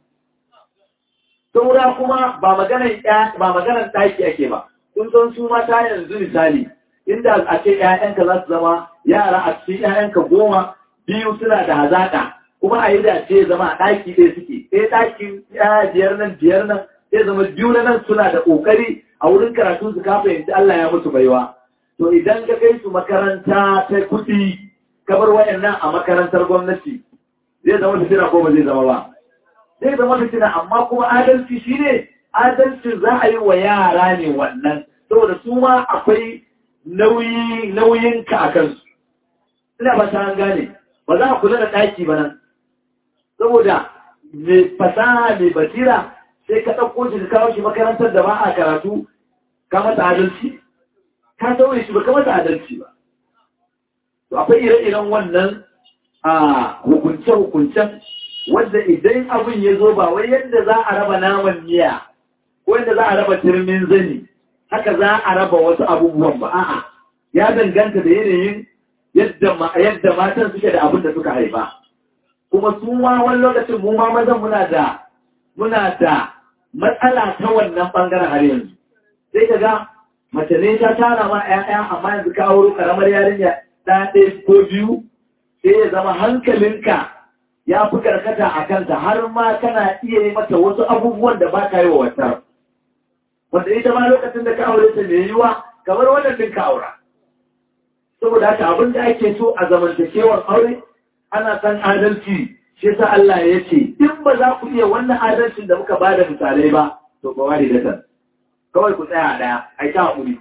saura kuma ba maganar ɗaki ake ba kun san su mata yanzu misali inda a ce ‘ya'yanka za su zama yara a cikin ‘ya'yanka goma biyu suna da hazaƙa kuma a yi da ce zama a ɗaki ɗaya suke ɗaya ɗakin ya biyar nan biyar nan sai zama biyu na nan suna da ƙoƙari a wurin karatu su kafa yanzu Allah ya musu baiwa to idan ka kai su makaranta ta kuɗi ka bar wayannan a makarantar gwamnati zai zama fitina ko ba zai zama ba zai zama fitina amma kuma adalci shine adalcin za a yi wa yara ne wannan saboda su ma akwai nauyi nauyinka a kansu ina ba ta gane ba za a kula da ɗaki ba nan saboda mai fasaha mai basira sai ka ɗauko shi ka kawo shi makarantar da ba a karatu ka mata adalci ka sauye shi ba ka mata adalci ba to akwai ire-iren wannan a hukunce-hukuncen wanda idan abin ya zo ba wai yadda za a raba naman miya ko yadda za a raba turmin zani haka za a raba wasu abubuwan ba a'a ya danganta da yanayin yadda matan suke da abin da suka haifa kuma su ma wani lokacin mu ma mazan muna da muna da matsala ta wannan bangaren har yanzu sai ka ga mace ne ta tara ma 'ya'ya amma yanzu ka auro karamar yarinya ɗaya ɗaya ko biyu sai ya zama hankalinka ya fi karkata a kanta har ma kana iya yi mata wasu abubuwan da ba ka yi wa wata wanda ita ma lokacin da ka aure ta mai yiwa kamar wannan din ka aura saboda haka abin da ake so a zamantakewar aure ana san adalci shi yasa Allah ya ce in ba za ku iya wannan adalcin da muka bada misalai ba to ba wani datan kawai ku tsaya a daya ai ta hakuri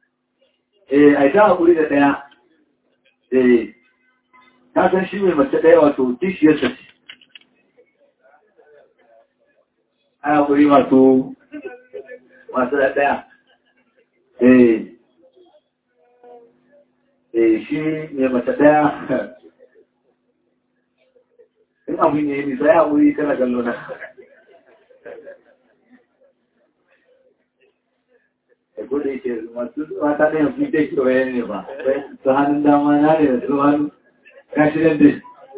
eh ai ta hakuri da daya eh ka san shi mai mace daya wato kishiyar sa ce ai hakuri masu masu da daya eh eh shi mai mace daya in abu ne nisa ya wuri kana gallo na ko da yake masu mata ne su ta ke waye ne ba su hannun dama na ne da su hannu kashi nan dai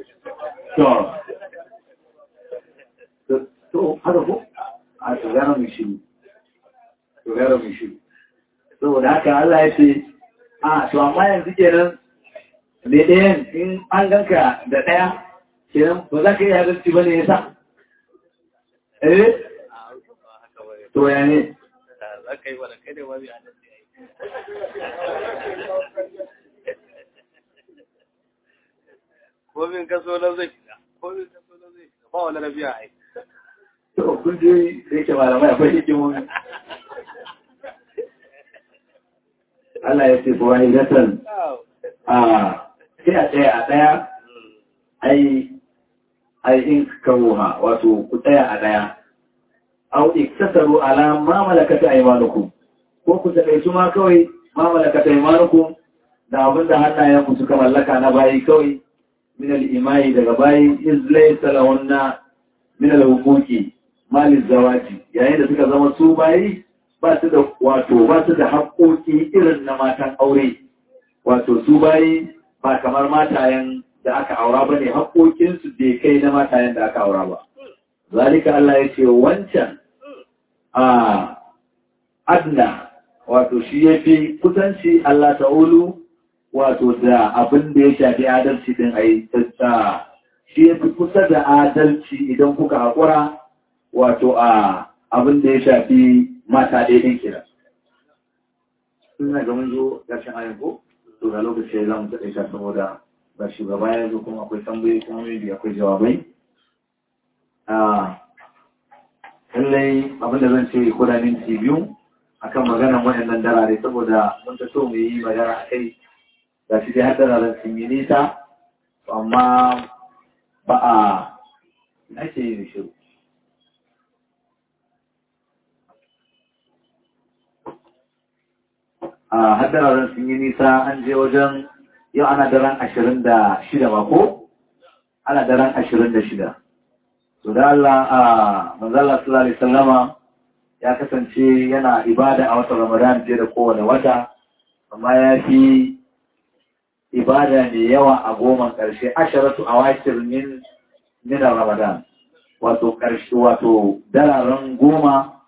to to haka ko a to gara mai shiru to gara mai shiru saboda haka Allah ya ce a to amma yanzu kenan me ɗayan in an ganka da ɗaya kenan ba za ka yi adalci ba ne ya sa? Eh? To ya ne? Za ka yi wadda kai ne wani adalci ya yi. Komin kaso na zai fita, komin kaso na zai fita, ba wani rabiya a yi. To, kun je da yake malamai akwai hikimomi. Allah ya ce kuwa hidatan a sai a ɗaya a ɗaya, ai ai in kawuha wato ku tsaya a daya au iktasaru ala ma malakata aymanukum ko ku takaitu ma kawai ma malakata aymanukum da abinda hannayen ku suka mallaka na bayi kawai min al-imai daga bayi iz laysa lahunna min al-huquqi mal zawaji yayin da suka zama su bayi ba su da wato ba su da haƙoƙi irin na matan aure wato su bayi ba kamar matayen da aka aura ba ne haƙoƙinsu bai kai na matayen da aka aura ba. Zalika Allah ya ce wancan a adna wato shi ya fi kusanci Allah ta'ulu wato da abin da ya shafi adalci din a yi shi ya fi kusa da adalci idan kuka haƙura wato a abin da ya shafi mata ɗaiɗin kira. Suna ga mun zo ƙarshen ayin ko? To ga lokaci za mu taɗe ta saboda ba shugaba ya zo kuma akwai tambayi kuma maybe akwai jawabai. Lallai abin da zan ce ko da minti biyu akan maganar waɗannan darare saboda mun ta so mu yi magana a kai ga shi dai har dararen sun yi nisa amma ba a ake yi shiru. a haddararen sun yi nisa an je wajen yau ana daren ashirin da shida ba ko? ana daren ashirin da shida to da Allah a manzala sallallahu alaihi sallama ya kasance yana ibada a watan ramadan fiye da kowane wata amma ya fi ibada mai yawa a goma ƙarshe asharatu a wakil min minar ramadan wato ƙarshe wato dararen goma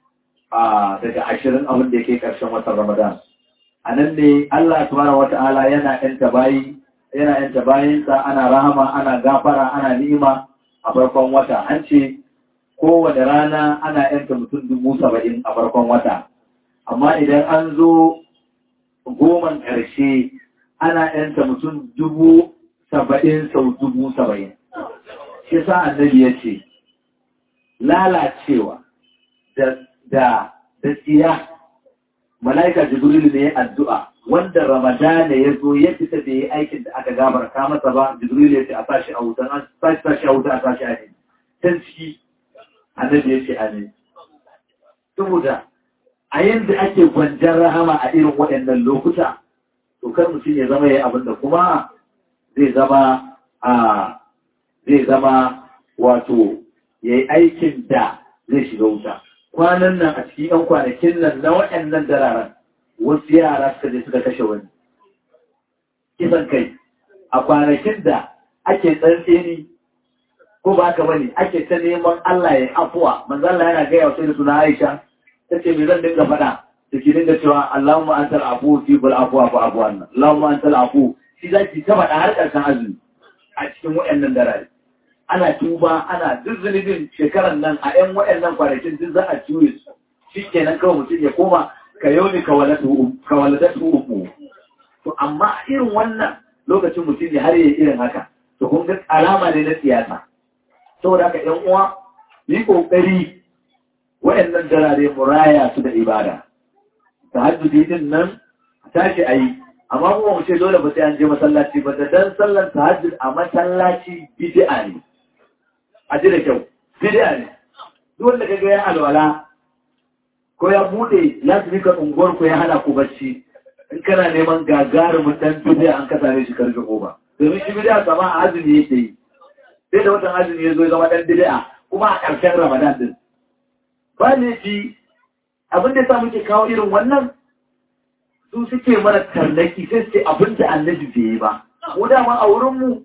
a daga ashirin abin da yake ƙarshen watan ramadan a nan ne Allah subhanahu wata'ala yana yanta bayi yana yanta bayinsa ana rahama ana gafara ana ni'ima a farkon wata an ce kowane rana ana yanta mutum dubu saba'in a farkon wata amma idan an zo goman ƙarshe ana yanta mutum dubu saba'in sau dubu saba'in shi sa annabi ya ce lalacewa da da da tsiya mala'ika jibril ne addu'a wanda ramadana ya zo ya fita da ya aikin da aka gabarta masa ba jibril ya ce a sashi a wuta a sashi sashi a wuta a sashi a ne can ciki annabi ya ce amin saboda a yanda ake gwanjar rahama a irin waɗannan lokuta to kar mutum ya zama ya abin da kuma zai zama a zai zama wato ya yi aikin da zai shiga wuta kwanan nan a cikin ‘yan kwanakin nan na waɗannan dararen wasu yara suka je suka kashe wani. Kisan kai, a kwanakin da ake tsantseni ko ba haka bane ake ta neman Allah ya afuwa, manzalla yana gaya wasu da suna Aisha, ta ce me zan dinga faɗa, da ke dinga cewa Allahumma an tar afu fi bul afuwa fa afuwan nan, Allahumma an tar afu, shi za ki ta faɗa har ƙarshen azumi a cikin waɗannan darare. ana tuba ana duk zunubin shekarar nan a ‘yan waɗannan kwanakin duk za a ciwe su shi kenan kawai mutum ya koma ka yau ne ka waladatu uku to amma irin wannan lokacin mutum ya har yi irin haka to kun ga alama ne na siyasa saboda haka ‘yan uwa yi ƙoƙari waɗannan darare mu raya su da ibada ta hajjuji din nan tashi a yi amma kuma mu ce dole ba sai an je masallaci ba da dan sallar tahajjud a masallaci bid'a ne a ji da kyau bid'a ne duk wanda kaga ya alwala ko ya bude ya tafi ka unguwar ku ya hana ku bacci in kana neman gagarumin dan bid'a an kasa ne shi karfe goma domin shi bid'a sama a azumi yake yi sai da watan azumi ya zo zama dan bid'a kuma a ƙarshen ramadan din ba ne shi abin da sa muke kawo irin wannan su suke mana tarnaki sai suke abin da annabi bai yi ba mu dama a wurinmu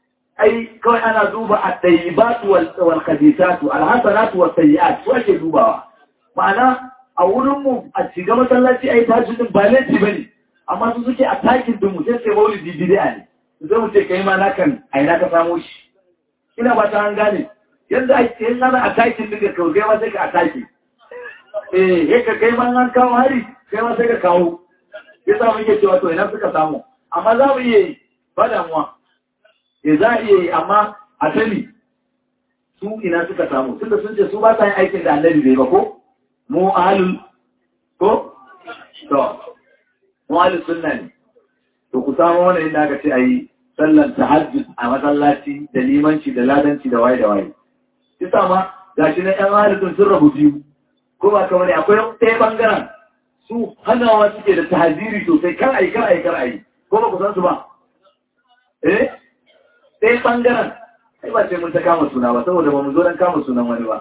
ai kawai ana duba a ɗayyibatu wal kadisatu alhassanatu wal sayyi'at su ake dubawa ma'ana a wurinmu a shiga masallaci ai tashi din ba laifi bane amma su suke a takin din mu sai sai maulidi bid'a ne sai mu ce kai ma na kan ai na ka samu shi ina ba ta an gane yadda ake yin ana a takin din ka kai ma sai ka a taki eh ka kai ma an kawo hari kai ma sai ka kawo ya sa muke cewa to ina suka samu amma za mu iya yi ba damuwa ya za a iya yi amma a sani su ina suka samu tunda sun ce su ba sa yin aikin da annabi bai ba ko mu ahalul ko to mu ahalul sunna ne to ku samu wani inda aka ce a yi sallan tahajjud a masallaci da limanci da ladanci da waye da waye kisa ma gashi na yan ahalul sun rabu biyu ko ba kamar akwai ɗaya bangaren su hanawa suke da tahaziri sosai kar a yi kar a yi kar a yi ko ba ku san su ba eh sai bangaren sai ba sai mun ta kama suna ba saboda ba mu zo don kama sunan wani ba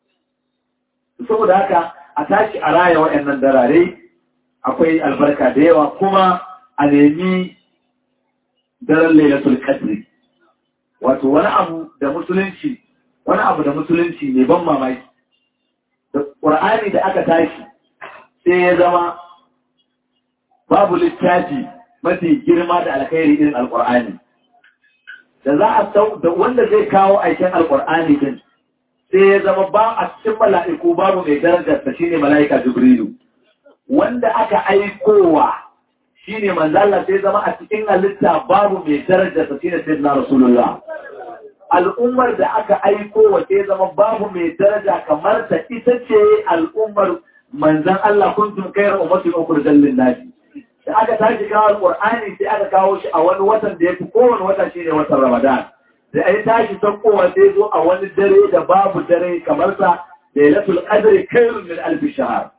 saboda haka a tashi a raya waɗannan darare akwai albarka da yawa kuma a nemi daren lailatul qadri wato wani abu da musulunci wani abu da musulunci ne ban mamaki ƙur'ani da aka tashi sai ya zama babu littafi mafi girma da alkhairi irin alƙur'ani da za a sau da wanda zai kawo aikin alƙur'ani din sai ya zama ba a cikin mala'iku babu mai darajar ta shine mala'ika jibrilu wanda aka aikowa shine manzo Allah sai zama a cikin halitta babu mai darajar ta shine sayyidina rasulullah al'ummar da aka aiko wa sai zama babu mai daraja kamar ta ita ce al'ummar manzan Allah kuntum kayar ummatin ukhrijal lin-nasi da aka tashi kawo alqur'ani sai aka kawo shi a wani watan da yafi kowane wata shine watan Ramadan da ai tashi sakkowa sai zo a wani dare da babu dare kamar sa lailatul qadri khairun min alf shahr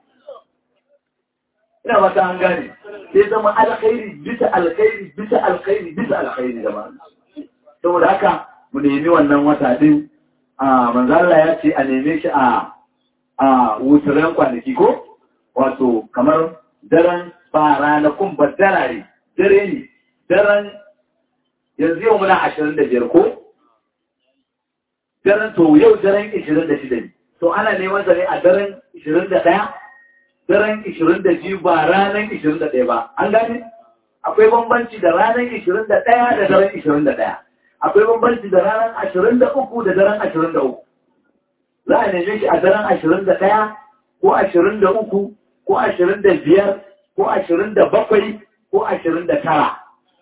ina mata an gane sai zama alkhairi bisa alkhairi bisa alkhairi bisa alkhairi da ma saboda haka mu nemi wannan wata din a manzala ya ce a neme shi a a wuturen kwanaki ko wato kamar daren ba ranakun ba darare dare ne daren yanzu yau muna ashirin da biyar ko daren to yau daren ishirin da shida ne to ana neman sa ne a daren ishirin da ɗaya daren ishirin da biyu ba ranar ishirin da ɗaya ba an gane akwai bambanci da ranar ishirin da ɗaya da daren ishirin da ɗaya akwai bambanci da ranar ashirin da uku da daren ashirin da uku za a neme shi a daren ashirin da ɗaya ko ashirin da uku ko ashirin da biyar ko ashirin da bakwai ko ashirin da tara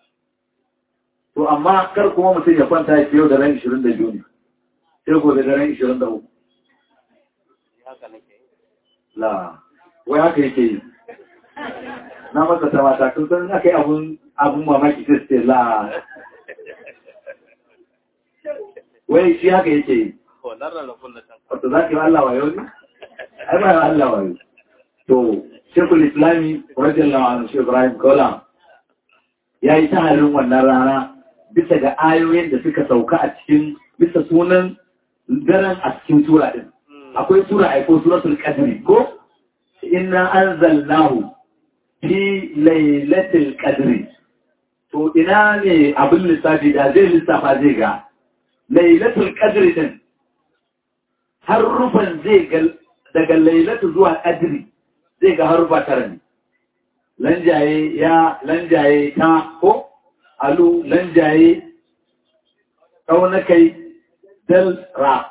to amma kar kuma mutum ya kwanta ya yau da ran ashirin da biyu ne sai gobe da ran ashirin da uku la wai haka yake yi na masa ta mata kun san aka yi abun mamaki sai la wai shi haka yake yi wato za ka yi Allah wayo ne? ai ba Allah wayo to shekul islami wajen lawan shi ibrahim kola ya yi ta halin wannan rana bisa ga ayoyin da suka sauka a cikin bisa sunan daren a cikin tura din akwai tura aiko suratul qadri ko inna anzalnahu fi lailatul qadri to ina ne abin lissafi da zai lissafa zai ga lailatul qadri din harufan zai ga daga lailatu zuwa qadri zai ga harufa tara ne lanjaye ya lanjaye ta ko alu lanjaye kaunakai dal ra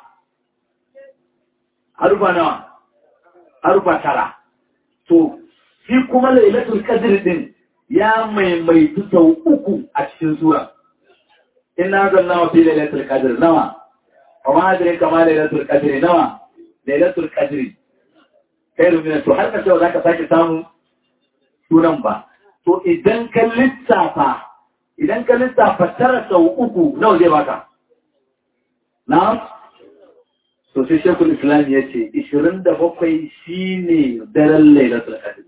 harufa nawa harufa tara to shi kuma lailatul qadri din ya maimaitu sau uku a cikin sura inna zanna fi lailatul qadr nawa wa ma adri kama lailatul qadr nawa lailatul qadr khairu min to har ka ce zaka sake samu sunan ba to idan ka lissafa idan ka lissafa tara sau uku nawa zai baka na to sai shekul islam ya ce 27 shine daren lailatul qadr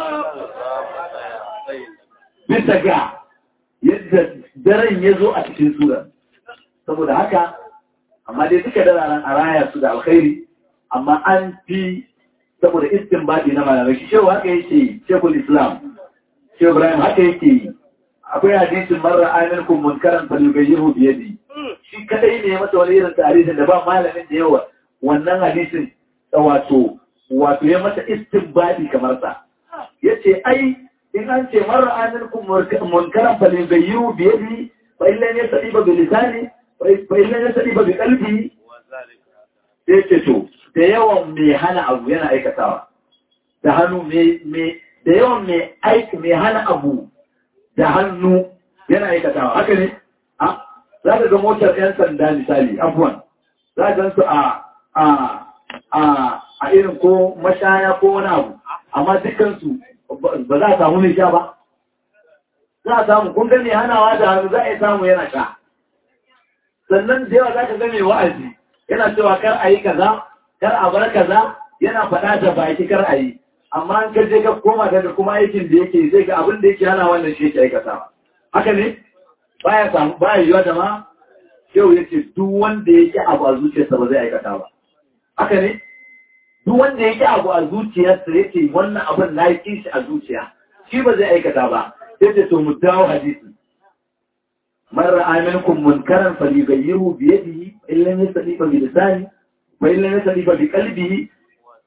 bisa ga yadda daren ya zo a cikin sura saboda haka amma dai duka dararen a raya su da alkhairi amma an fi saboda istinbadi na malamai shi shehu haka yake shekul islam shehu ibrahim haka yake yi akwai hadisin marar aminkum munkaran falyughayyihu bi yadi shi kadai ne ya masa wani irin tarihin da ba malamin da yawa wannan hadisin wato wato ya masa istinbadi kamar sa yace ai in an ce marar aminkum munkaran falyughayyihu bi yadi fa illa yastadiba bi lisani fa illa yastadiba bi qalbi sai ce to da yawan mai hana abu yana aikatawa da hannu da yawan mai aiki mai hana abu da hannu yana aikatawa haka ne a za ka ga motar 'yan sanda misali abuwan za ka su a a a a irin ko mashaya ko wani abu amma dukansu ba za a samu mai sha ba za a samu kun gani hanawa da hannu za a yi samu yana sha sannan da yawa za ka ga mai wa'azi yana cewa kar a yi kaza kar a bar kaza yana faɗa da baki kar a yi amma an ka je ka koma daga kuma aikin da yake zai ga abin da yake hana wannan shi yake aikata haka ne baya samu baya yiwa da ma yau yake duk wanda yake abu a zuciyarsa ba zai aikata ba haka ne duk wanda yake abu a zuciyarsa yake wannan abin na yi shi a zuciya shi ba zai aikata ba yace to mu dawo hadisi من رأى منكم منكرا فليغيره بيده إن لم يستطيع بلسانه وإن لم يستطيع بقلبه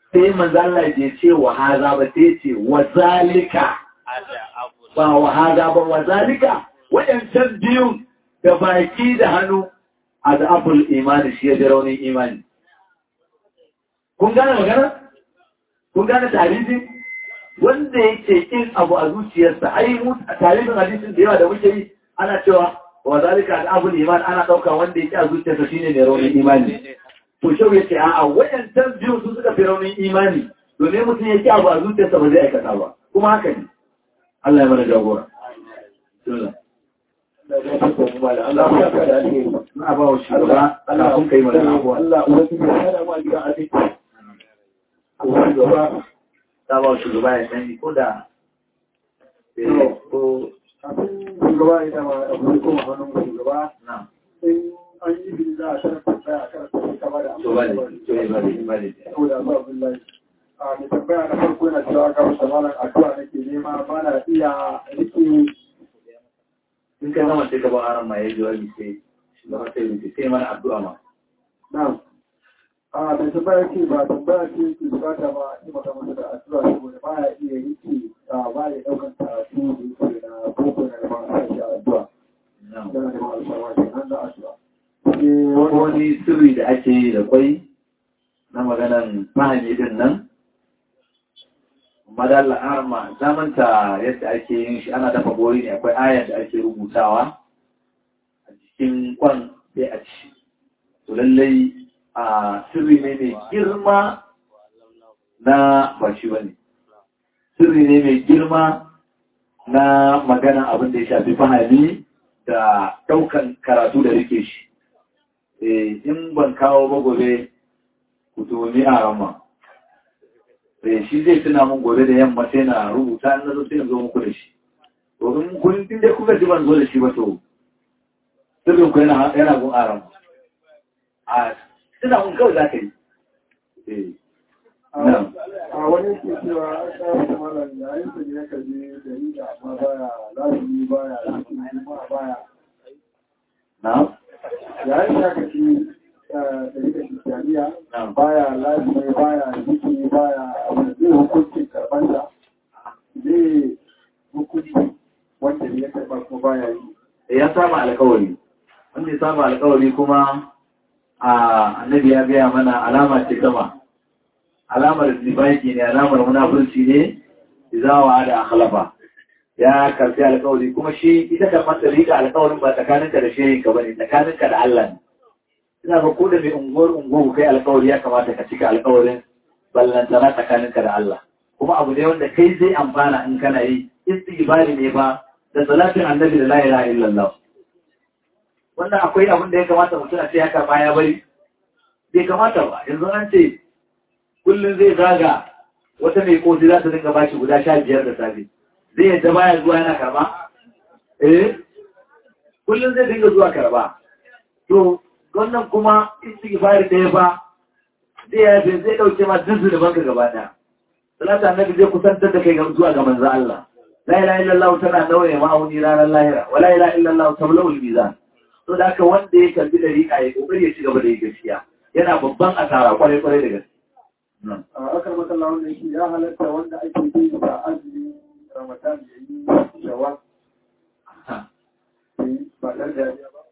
sai manzo Allah ya ce wa haza ba sai ce wa zalika ada abu ba wa haza ba wa zalika waɗancan biyun da baki da hannu a da abul imani shi ya da raunin imani kun gane magana kun gane tarihi wanda yake kin abu a zuciyarsa ai mu a tarihin hadisin da yawa da muke yi ana cewa wa zalika da abul iman ana ɗauka wanda yake a zuciyarsa shine mai raunin imani to shau ya ce a'a waɗancan biyun su suka fi raunin imani domin mutum ya ki abu a zuciyarsa ba zai aikata ba kuma haka ne Allah ya mana jagora. Bismillah. Allah ya saka da alheri. Na ba wa shugaba Allah kun kai mana abuwa. Allah ubangiji ya hada mu a gidan asibiti. Allah gaba. Ta ba wa shugaba ya sani ko da ko Kafin shugaba ya dama abu ya koma hannun shugaba na in an yi bin za a karanta tsaya a karanta sai kama da to bale to ya bale bale. saboda ba Abdullahi. A mai tambaya na farko yana cewa ga wasu malam addu'a nake nema ba na iya rike In ka zama sai ka ba aran ma ya jawabi sai shugaba sai rufe sai mana addu'a ma. na a mai tambaya ce ba tambaya ce ke bukata ba a yi mata masa da addu'a saboda ba ya iya rike a ba ya daukan karatu da yake na boko na da ba a sa shi a addu'a. Na. Yana da ba a sa wa kenan da addu'a. Sai wani Wani sirri da ake yi da kwai na maganan fahimi din nan madalla arma zamanta yadda ake yin shi ana dafa gori ne akwai ayar da ake rubutawa a cikin kwan sai a ci to lallai a sirri ne mai girma na ba shi bane sirri ne mai girma na magana abin da ya shafi fahimi da daukan karatu da rike shi eh in ban kawo ba gobe ku tuni a rama eh shi zai tuna mun gobe da yamma sai na rubuta na zo sai na zo muku da shi to in kun in dai kuka ji ban zo da shi ba to sirrin ku yana yana gun aram a tuna mun kawai za ka yi eh na'am a wani ke cewa an kawo da malam yayin da ya kaje da yi da amma baya lazimi baya lazimi ma baya na'am yayin da aka ci da yi da shirkaniya na'am baya lazimi baya ziki baya abu da zai hukuncin karɓarsa zai hukunci wanda ya karɓa kuma baya yi ya saba alkawari wanda ya saba alkawari kuma a annabi ya gaya mana alama ce gama alamar zibaki ne alamar munafurci ne izawa da akhlafa ya karfi alkawari kuma shi ita da matsarika alkawarin ba tsakaninka da shehin ka bane tsakaninka da Allah ne ina ga ko da mai unguwar unguwar kai alkawari ya kamata ka cika alkawarin ballantana tsakaninka da Allah kuma abu ne wanda kai zai amfana in kana yi istighfari ne ba da salatin annabi da la ilaha illallah wannan akwai abin da ya kamata mutum a ce haka baya bari bai kamata ba yanzu an ce kullum zai zaga wata mai kosi za ta dinga bashi guda sha biyar da safe zai yadda baya zuwa yana karba eh kullum zai dinga zuwa karba to wannan kuma istighfar da ya ba zai yafe zai dauke ma duk zunuban ka gaba daya salata annabi zai kusantar da kai ga zuwa ga manzo Allah la ilaha illallah tana nauye ma'auni ranar lahira wa la ilaha illallah tablawul mizan to da haka wanda ya kalbi dariƙa ya kokari ya ci gaba da yi gaskiya yana babban asara kwarai kwarai da gaske a akar makalla wanda yake ya halatta wanda ake bi da azumi ramadan ya yi shawar ba ɗan da ba